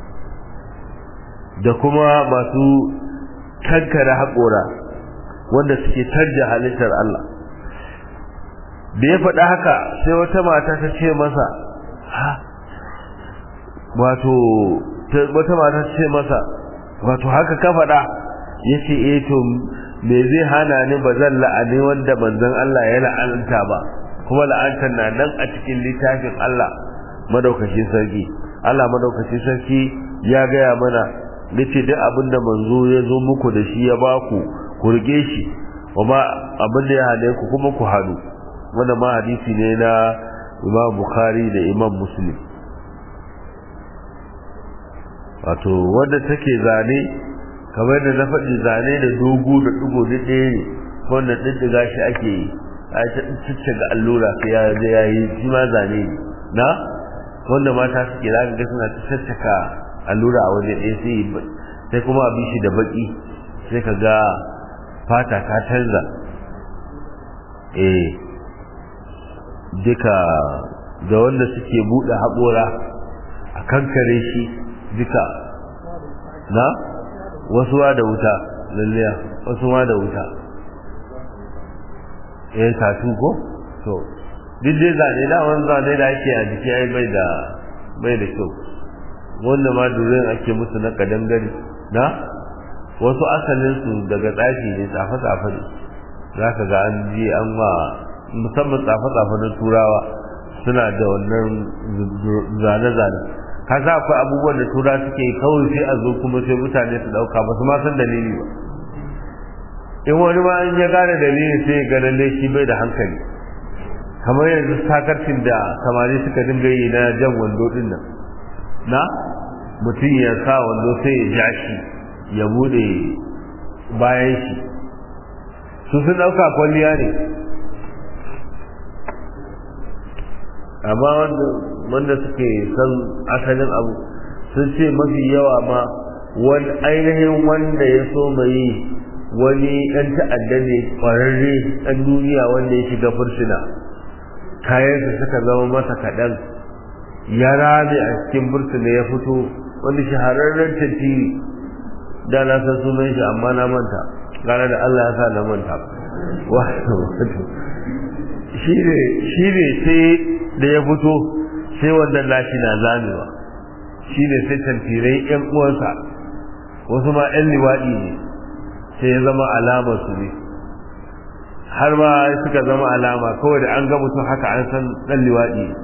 da kuma masu kankare haƙora wanda suke canja halittar Allah da ya faɗa haka sai wata mata ta ce masa ha wato wata mata ta ce masa wato haka ka faɗa ya ce eh to me zai hana ni ba zan la'ani wanda manzon Allah ya la'anta ba kuma la'antar na nan a cikin littafin Allah madaukakin sarki Allah madaukakin sarki ya gaya mana nace duk abinda manzo ya zo muku da shi ya baku ku rige shi kuma abin da ya hane ku kuma ku hadu wanda ma hadisi ne na Imam Bukhari da Imam Muslim wato wanda take zane kamar da na faɗi zane da dogo da ɗigo da ɗaya ne wanda ɗiɗɗiga shi ake yi a ta cicce ga allura sai ya je ya yi shi ma zane ne na wanda mata suke za ka ga suna ta caccaka allura a waje ɗaya sai sai kuma abin shi da baki sai ka ga fata ka canza eh duka da wanda suke buɗe haƙora a kankare shi duka na wasu wa da wuta lalliya wasu ma da wuta eh tatu ko to duk dai zane da wani zane da ake a jiki ai bai da bai da kyau wanda ma durin ake musu na kadangare na wasu asalin su daga tsafi ne tsafe tsafe ne za ka ga an ji an ma musamman tsafe tsafe na turawa suna da wannan zane zane ka sa akwai abubuwan da tura suke kawai sai a zo kuma sai mutane su dauka ba su ma san dalili ba in wani ma an ya gane dalili sai ya ga lalle shi bai da hankali kamar yanzu sakarcin da samari suka dinga yi na jan wando din nan na mutum ya sa wando sai ya ja shi ya bude bayan shi su sun dauka kwalliya ne amma wanda suke san asalin abu sun ce mafi yawa ma wani ainihin wanda ya so mai wani ɗan ta'adda ne ƙwararre ɗan duniya wanda ya shiga fursuna kayansa suka zama masa kaɗan ya rame a cikin fursuna ya fito wani shahararren tantiri da na san sunan shi amma na manta gane da Allah ya sa na manta wato shi ne sai da ya fito sai wannan lashi na zamewa shi ne sai tantirai yan uwansa wasu ma yan liwaɗi ne sai ya zama alamar su ne har ma suka zama alama kawai da an ga mutum haka an san ɗan liwaɗi ne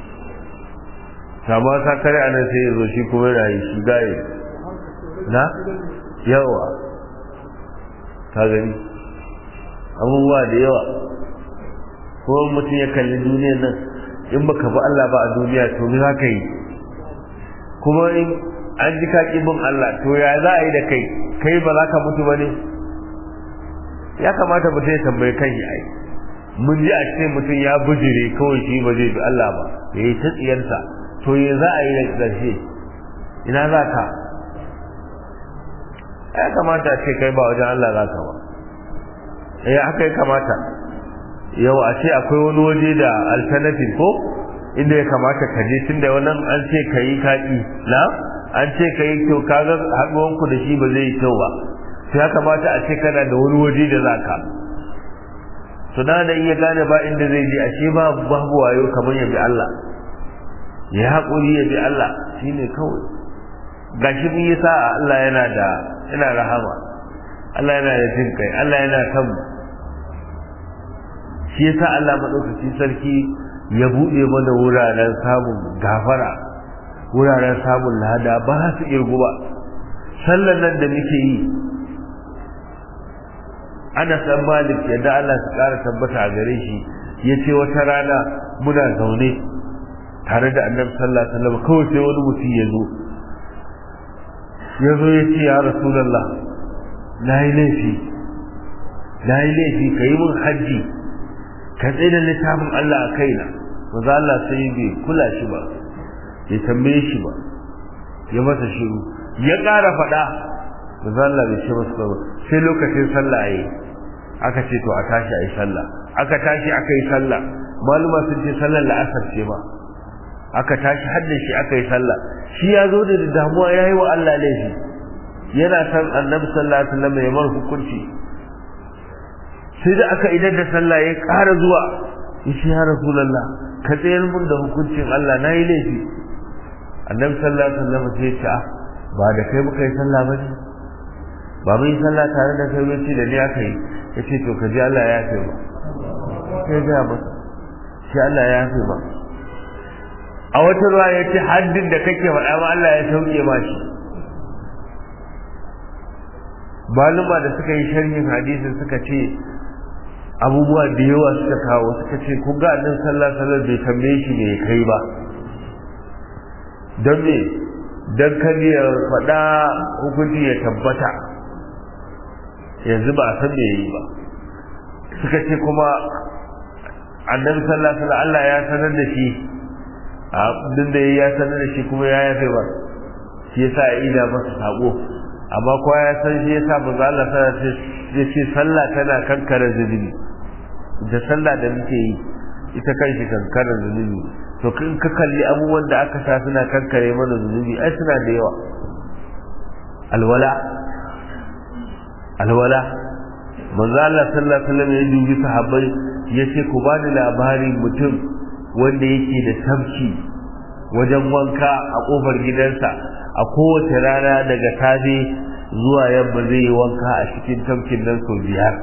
kama sa kare a nan sai ya zo shi kuma yana yi shi gaye na yawa ka gani abubuwa da yawa ko mutum ya kalli duniyar nan in baka bi Allah ba a duniya to me zaka yi kuma in an ji ka bin Allah to ya za a yi da kai kai ba za ka mutu ba ne ya kamata mutum ya tambayi kan yi ai mun ji a ce mutum ya bujire kawai shi ba zai bi Allah ba ya yi ta tsiyarsa to ya za a yi da ƙarshe ina za ka ya kamata a ce kai ba wajen Allah za ka ba ya haka ya kamata yau a ce akwai wani waje da alternative ko inda ya kamata ka je tunda wannan an ce ka yi kaɗi na an ce ka yi kyau ka ga haɗuwanku da shi ba zai yi kyau ba sai ya kamata a ce kana da wani waje da za ka to na da iya gane ba inda zai je ashe ba babu wayo kamar ya bi Allah ya haƙuri ya bi Allah shine kawai gashi mun yi sa'a Allah yana da yana rahama Allah yana da jin kai Allah yana kan shi yasa Allah madaukakin sarki ya bude mana wuraren samun gafara wuraren samun lada ba su irgu ba sallan nan da muke yi ana san malik yadda Allah su kara tabbata a gare shi ya ce wata rana muna zaune tare da annabi sallallahu alaihi wasallam kawai sai wani mutum ya zo ya zo ya ce ya rasulullah na yi laifi na yi laifi ka yi min hajji ka tsaye da littafin Allah a kaina maza Allah sai bai kula shi ba bai tambaye shi ba ya masa shiru ya ƙara faɗa manzo Allah bai ce masa ba sai lokacin sallah yayi aka ce to a tashi ayi sallah aka tashi aka yi sallah maluma sun ce sallar la'asar ce ba aka tashi hadda shi aka yi sallah shi ya zo da damuwa ya yi wa Allah laifi yana san annabi sallallahu alaihi wasallam ya mar hukunci sai da aka idan da sallah ya ƙara zuwa yace ya rasulullah ka tsayar mun da hukuncin Allah na yi laifi annabi sallallahu alaihi wasallam sai ya ce ba da kai muka yi sallah ba ne ba mun yi sallah tare da kai bace da ni aka yi yace to ka ji Allah ya yafe ba sai ga ba sai Allah ya yafe ba a wata ruwa ya ce haddin da kake faɗa ma Allah ya sauke ma shi maluma da suka yi sharhin hadisin suka ce abubuwa da yawa suka kawo suka ce kun ga annabi sallallahu alaihi wasallam bai tambaye shi me kai ba don me dan kan ya faɗa hukunci ya tabbata yanzu ba a san me yi ba suka ce kuma annabi sallallahu alaihi wasallam Allah ya sanar da shi abin da ya sanar da shi kuma ya yafe ba shi yasa ya ida masa sako amma kowa ya san shi yasa manzo Allah ta ya ce sallah tana kankare zunubi da sallah da muke yi ita kanshi kankare zunubi to kin ka kalli abubuwan da aka sa suna kankare mana zunubi ai suna da yawa alwala alwala manzo Allah sallallahu alaihi wasallam ya dubi sahabbai yace ku bani labarin mutum wanda yake da tabki wajen wanka a kofar gidansa a kowace rana daga safe zuwa yamma zai yi wanka a cikin tabkin nan sau biyar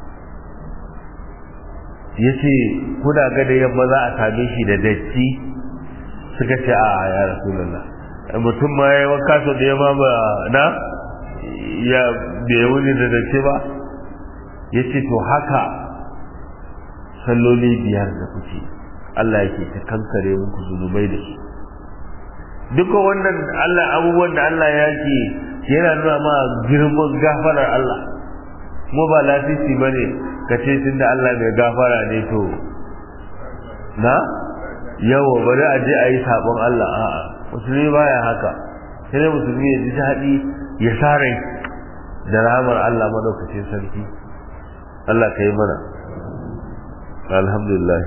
ya ce kuna ga da yamma za a same shi da datti suka ce a ya rasulallah mutum ma ya wanka sau da yamma ba na ya bai wuni da datti ba ya ce to haka salloli biyar da kuke Allah yake ta kankare muku zunubai da su duka wannan Allah abubuwan da Allah ya ke yana nuna ma girman gafarar Allah mu ba lasisi ba ne ka ce tun da Allah mai gafara ne to na yawa bari a je a yi sabon Allah a'a musulmi baya haka sai musulmi ya ji daɗi ya sa rai da rahamar Allah madaukakin sarki Allah ka yi mana alhamdulillah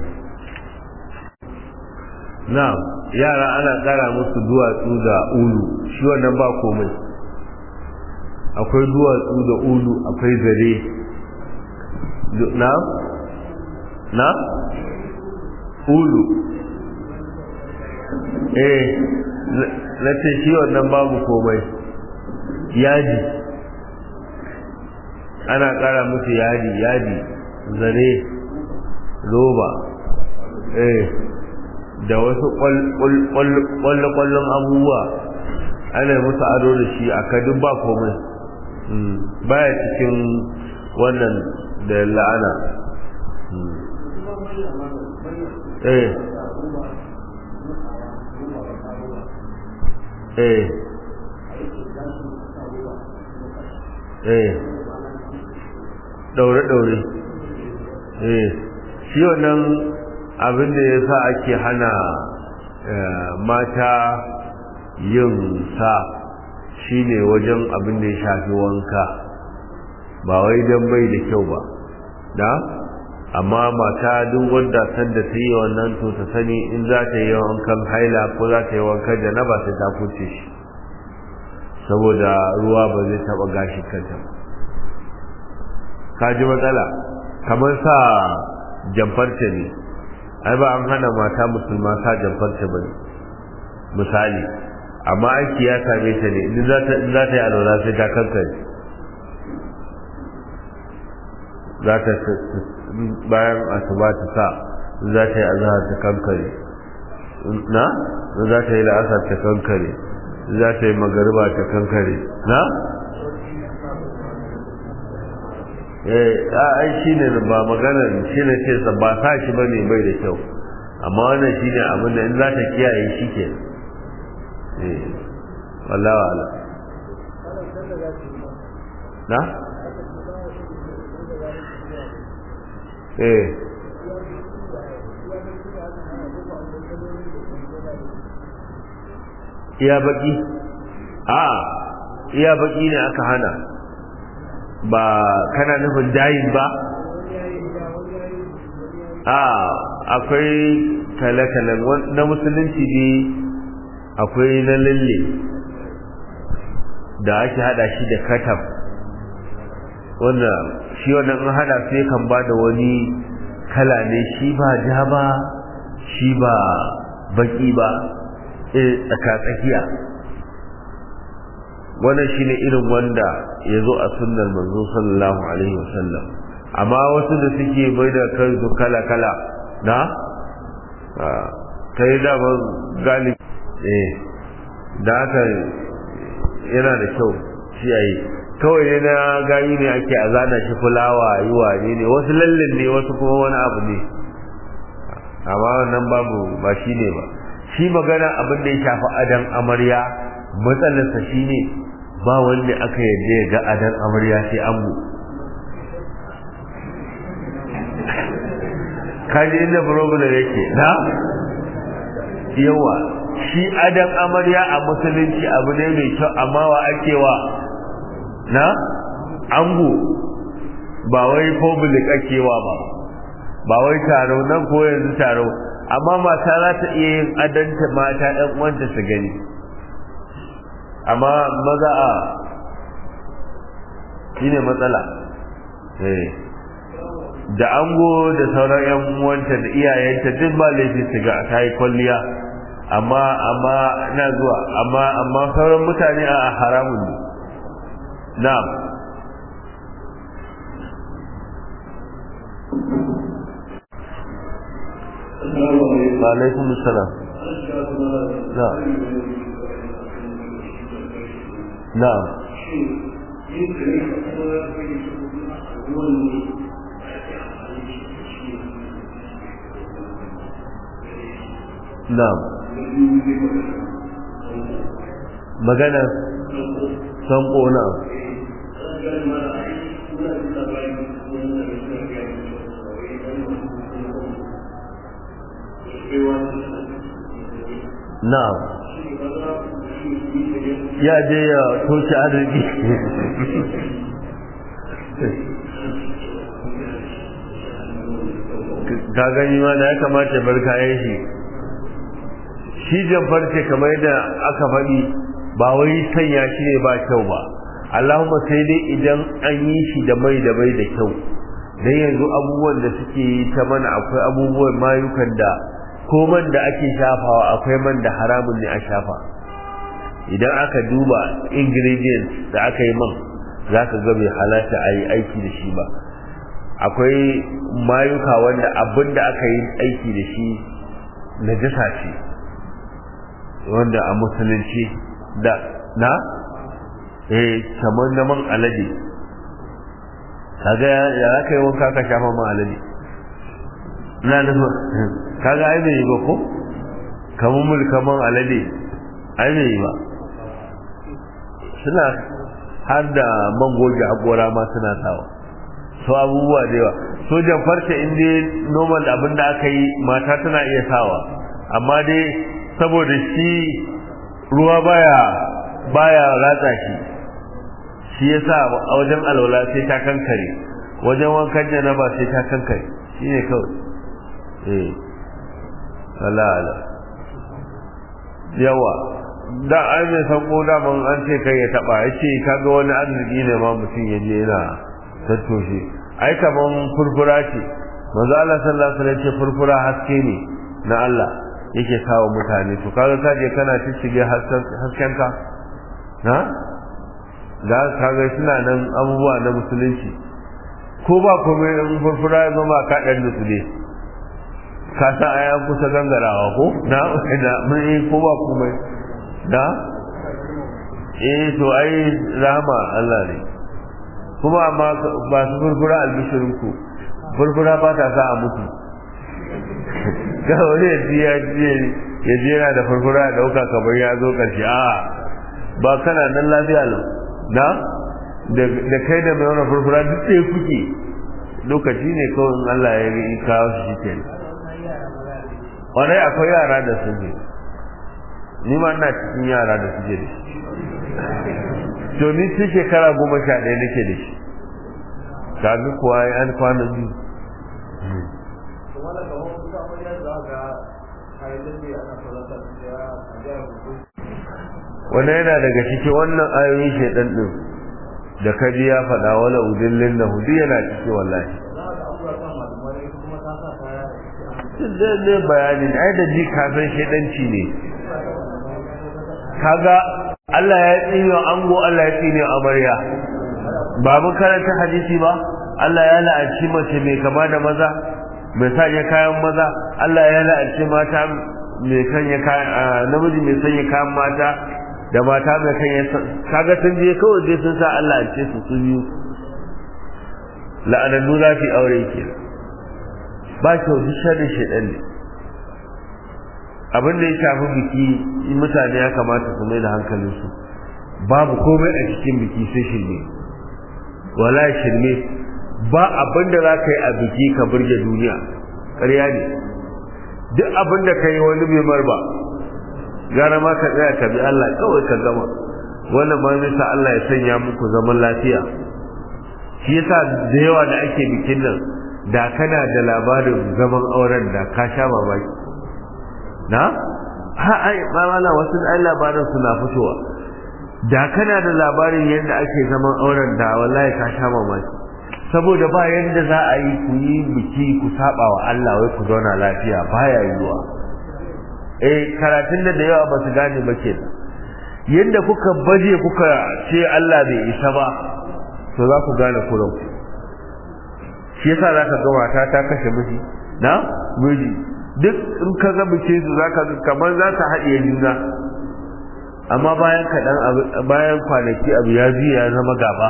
na'am yara ana kara musu duwatsu da ulu shi wannan ba komai akwai duwatsu da ulu akwai zare na na ulu eh na ce shi wannan babu komai yaji ana kara musu yadi yadi zare roba eh da wasu kwallo-kwallon abubuwa ana musu ado da shi a kadin ba komai baya cikin wannan da la'ana eh eh eh daure-daure eh shi wannan abin da ya sa ake hana mata yin sa shine wajen abin da ya shafi wanka ba wai don bai da kyau ba da amma mata duk wanda san da ta yi wannan to ta sani in za ta yi wankan haila ko za ta yi wankan da na ba ta ta kuce shi saboda ruwa ba zai taba gashi kanta ka ji matsala kamar sa jamfarta ne ai ba an hana mata musulma sa jamfarta ba misali amma aiki ya same ta ne in za ta yi alwala sai ta kankare za ta bayan asuba ta sa za ta yi azhar ta kankare na za ta yi la'asar ta kankare za ta yi magariba ta kankare na eh ai shine ba maganar shine ce ba sa shi bane bai da kyau amma wannan shine abin da in za ta kiyaye shi ke eh wallahi wala na eh iya baki a iya baki ne aka hana ba kana nufin dayin ba a akwai kale-kale na musulunci ne akwai na lalle da ake hada shi da katab wanda shi wannan an hada sai kan ba da wani kala ne shi ba ja ba shi ba baki ba tsaka-tsakiya wannan shi ne irin wanda ya zo a sunnar manzo sallallahu alaihi wasallam amma wasu da suke bai da kansu kala-kala na ta yi damar galibi eh da haka yana da kyau shi a yi kawai ne na gani ne ake a zana shi fulawa yi wane ne wasu lallin ne wasu kuma wani abu ne amma wannan babu ba shi ne ba shi magana abin da ya shafi adan amarya matsalarsa shi ne ba wanda aka yadda ya ga adan amarya sai ango kaji inda problem yake na yawa shi adan amarya a musulunci abu ne mai kyau amma wa ake wa na ango ba wai public ake wa ba ba wai taro nan ko yanzu taro amma mata za ta iya yin adanta mata ɗan uwanta su gani amma maza a shi ne matsala da ango da sauran yan uwanta da iyayenta duk ba laifi su ga ta yi kwalliya amma amma na zuwa amma amma sauran mutane a haramun ne na'am وعليكم السلام نعم نعم نعم magana sanko na na'am ya je ya toshe arziki ka gani ma da ya kamata bar kayan shi shi jamfar ce kamar yadda aka faɗi ba wai sanya shi ne ba kyau ba Allahumma sai dai idan an yi shi da mai da mai da kyau dan yanzu abubuwan da suke yi ta mana akwai abubuwan mayukan da ko man da ake shafawa akwai man da haramun ne a shafa idan aka duba ingredients da aka yi man za ka ga bai halatta a yi aiki da shi ba akwai mayuka wanda abin da aka yi aiki da shi najasa ce wanda a musulunci da na eh kamar na man alade kaga ya za ka yi wanka ka shafa man alade na nufin kaga ai bai yi ba ko kamar mulkaman alade ai bai yi ba suna har da man goge haƙora ma suna sawa su abubuwa da yawa sojan farce in dai normal abin da aka yi mata tana iya sawa amma dai saboda shi ruwa baya baya ratsa shi shi yasa a wajen alwala sai ta kankare wajen wankan janaba sai ta kankare shine kawai eh Allah Allah yawa da ai mai sanko da man an ce kai ya taba yace kaga wani arziki ne ma mutum ya je yana tattoshe ai kaman furfura ce manzo Allah sallallahu alaihi wasallam ce furfura haske ne na Allah yake kawo mutane to kaga ka je kana cicige hasken ka ha da kaga suna nan abubuwa na musulunci ko ba komai in furfura ya zama ka dan nutsude ka san ayan kusa gangarawa ko na da mun yi ko ba komai da eh to ai rahama Allah ne kuma amma ba su furfura albishirin ku furfura ba ta sa a mutu ga wani ya ji ya ji yana da furfura ya dauka kamar ya zo karshe a ba kana nan lafiya lau na da kai da mai wani furfura duk ɗaya kuke lokaci ne kawai Allah ya yi kawo shi ke wani akwai yara da su ne ni ma ina cikin yara da suke da to ni tun shekara goma sha ɗaya nake da shi kaga kuwa ya an kwana biyu wannan yana daga cikin wannan ayoyin shaidan din da kaji ya faɗa wala udillin da hudu yana ciki wallahi zai zai bayanin ai da ji kafin shaidanci ne kaga Allah ya tsine ango Allah ya tsine amarya ba mun karanta hadisi ba Allah ya la'anci mace mai kama da maza mai sanya kayan maza Allah ya la'anci mata mai sanya kayan namiji mai sanya kayan mata da mata mai sanya kaga sun je kawai dai sun sa Allah an ce su su biyu la'anannu za su aure ke ba kyau duk sharri shedan ne abin da ya shafi biki mutane ya kamata su mai da hankalinsu babu komai a cikin biki sai shirme wala shirme ba abin da za ka yi a biki ka burge duniya ƙarya ne duk abin da ka yi wani bai mar ba gara ma ka tsaya ka bi Allah kawai ka gama wannan ma nisa Allah ya sanya muku zaman lafiya shi yasa da yawa da ake bikin nan da kana da labarin zaman auren da ka sha mamaki na ha ai mamala wasu ai labarin suna fitowa da kana da labarin yadda ake zaman auren da wallahi ka sha mamaki saboda ba yadda za a yi ku yi biki ku saba wa Allah wai ku zauna lafiya baya yiwuwa eh karatun da da yawa ba su gane ba ke yadda kuka baje kuka ce Allah bai isa ba to za ku gane kuran shi yasa za ka ga mata ta kashe miji na miji duk in ka ga bikin su za ka ga kamar za ta haɗiye juna amma bayan kaɗan bayan kwanaki abu ya biya ya zama gaba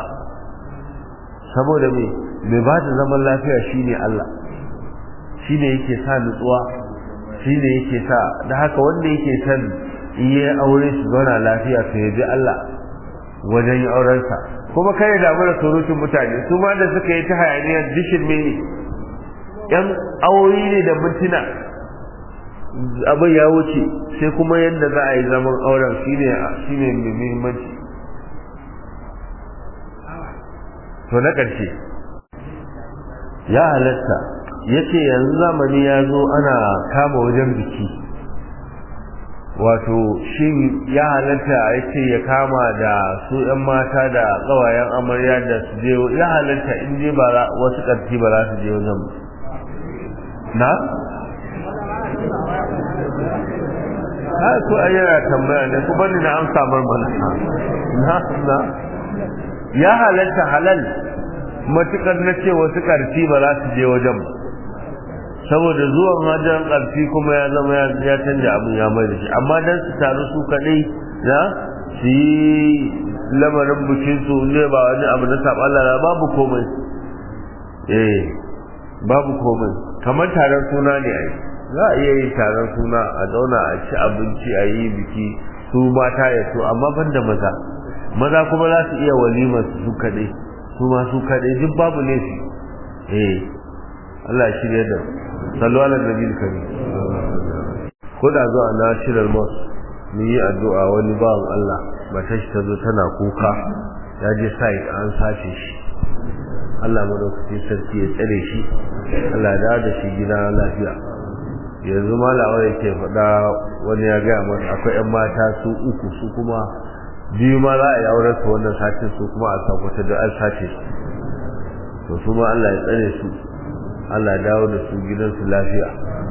saboda me mai ba da zaman lafiya shine Allah shine yake sa nutsuwa shine yake sa da haka wanda yake san in yi aure su zauna lafiya to ya bi Allah wajen yin aurensa kuma kai ya damu da surutun mutane su ma da suka yi ta hayaniyar dishin mene yan aure ne da mintuna abin ya wuce sai kuma yadda za a yi zaman auren shine shine mai muhimmanci to na ƙarshe ya halatta ya ce yanzu zamani ya zo ana kama wajen biki wato shin ya halatta ya ce ya kama da su 'yan mata da ƙawayen amarya da su je ya halatta in je ba wasu ƙarfi ba za su je wajen na? ha so a yana tambaya ne kuma ni na amsa marmana na na ya halatta halal matukar na ce wasu ƙarfi ba za su je wajen ba saboda zuwan wajen ƙarfi kuma ya zama ya canja abin ya mai da shi amma dan su taru su kaɗai na su yi lamarin bikin su ne ba wani abu na saɓa lara babu komai eh babu komai kamar taron suna ne ai za a iya yin taron suna a zauna a ci abinci a yi biki su mata ya so amma ban da maza maza kuma za su iya walimar su kaɗai su ma su kaɗai duk babu ne su eh Allah ya shirya da sallu ala nabi karim ko da zuwa na shirar mas mu yi addu'a wani bawan Allah matar shi ta zo tana kuka ya je sai an sace shi Allah madaukakin sarki ya tsare shi Allah ya dawo da shi gida lafiya yanzu malawa yake faɗa wani ya gaya masa akwai 'yan mata su uku su kuma biyu ma za a yi auren su wannan satin su kuma a sakwata da an sace su to su ma Allah ya tsare su Allah ya dawo da su gidansu lafiya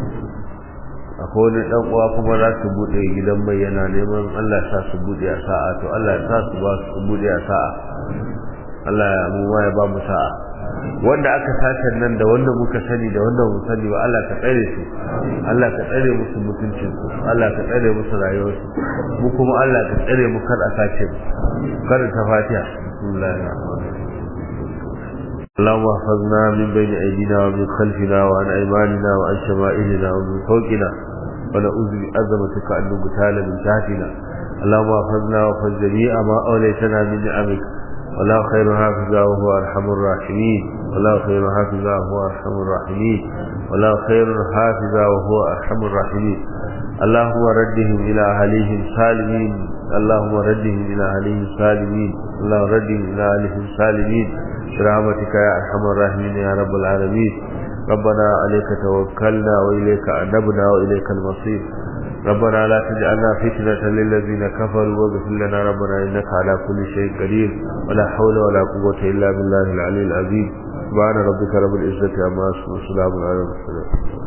akwai wani dan uwa kuma za su bude gidan mai yana neman Allah ya sa su bude a sa'a to Allah ya sa su ba su bude a sa'a Allah ya mu ya ba mu sa'a wanda aka sace nan da wanda muka sani da wanda mu sani ba Allah ka tsare su Allah ka tsare musu mutuncin su Allah ka tsare musu rayuwar su mu kuma Allah ka tsare mu kar a sace mu kar ta fatiha bismillahir rahmanir rahim اللهم احفظنا من بين ايدينا ومن خلفنا وعن ايماننا وعن شمائلنا ومن فوقنا ونعوذ بعظمتك ان نغتال من تحتنا اللهم احفظنا واحفظ جميع ما اوليتنا من نعمك ولا خير حافظا وهو ارحم الراحمين ولا خير حافظا وهو ارحم الراحمين ولا خير حافظا وهو ارحم الراحمين اللهم ردهم الى اهليهم سالمين اللهم ردهم الى اهليهم سالمين اللهم رد إلى أهلهم سالمين برحمتك يا أرحم الراحمين يا رب العالمين ربنا عليك توكلنا وإليك أنبنا وإليك المصير ربنا لا تجعلنا فتنة للذين كفروا واغفر لنا ربنا إنك على كل شيء قدير ولا حول ولا قوة إلا بالله العلي العظيم سبحان ربك رب العزة عما يصفون وسلام على المرسلين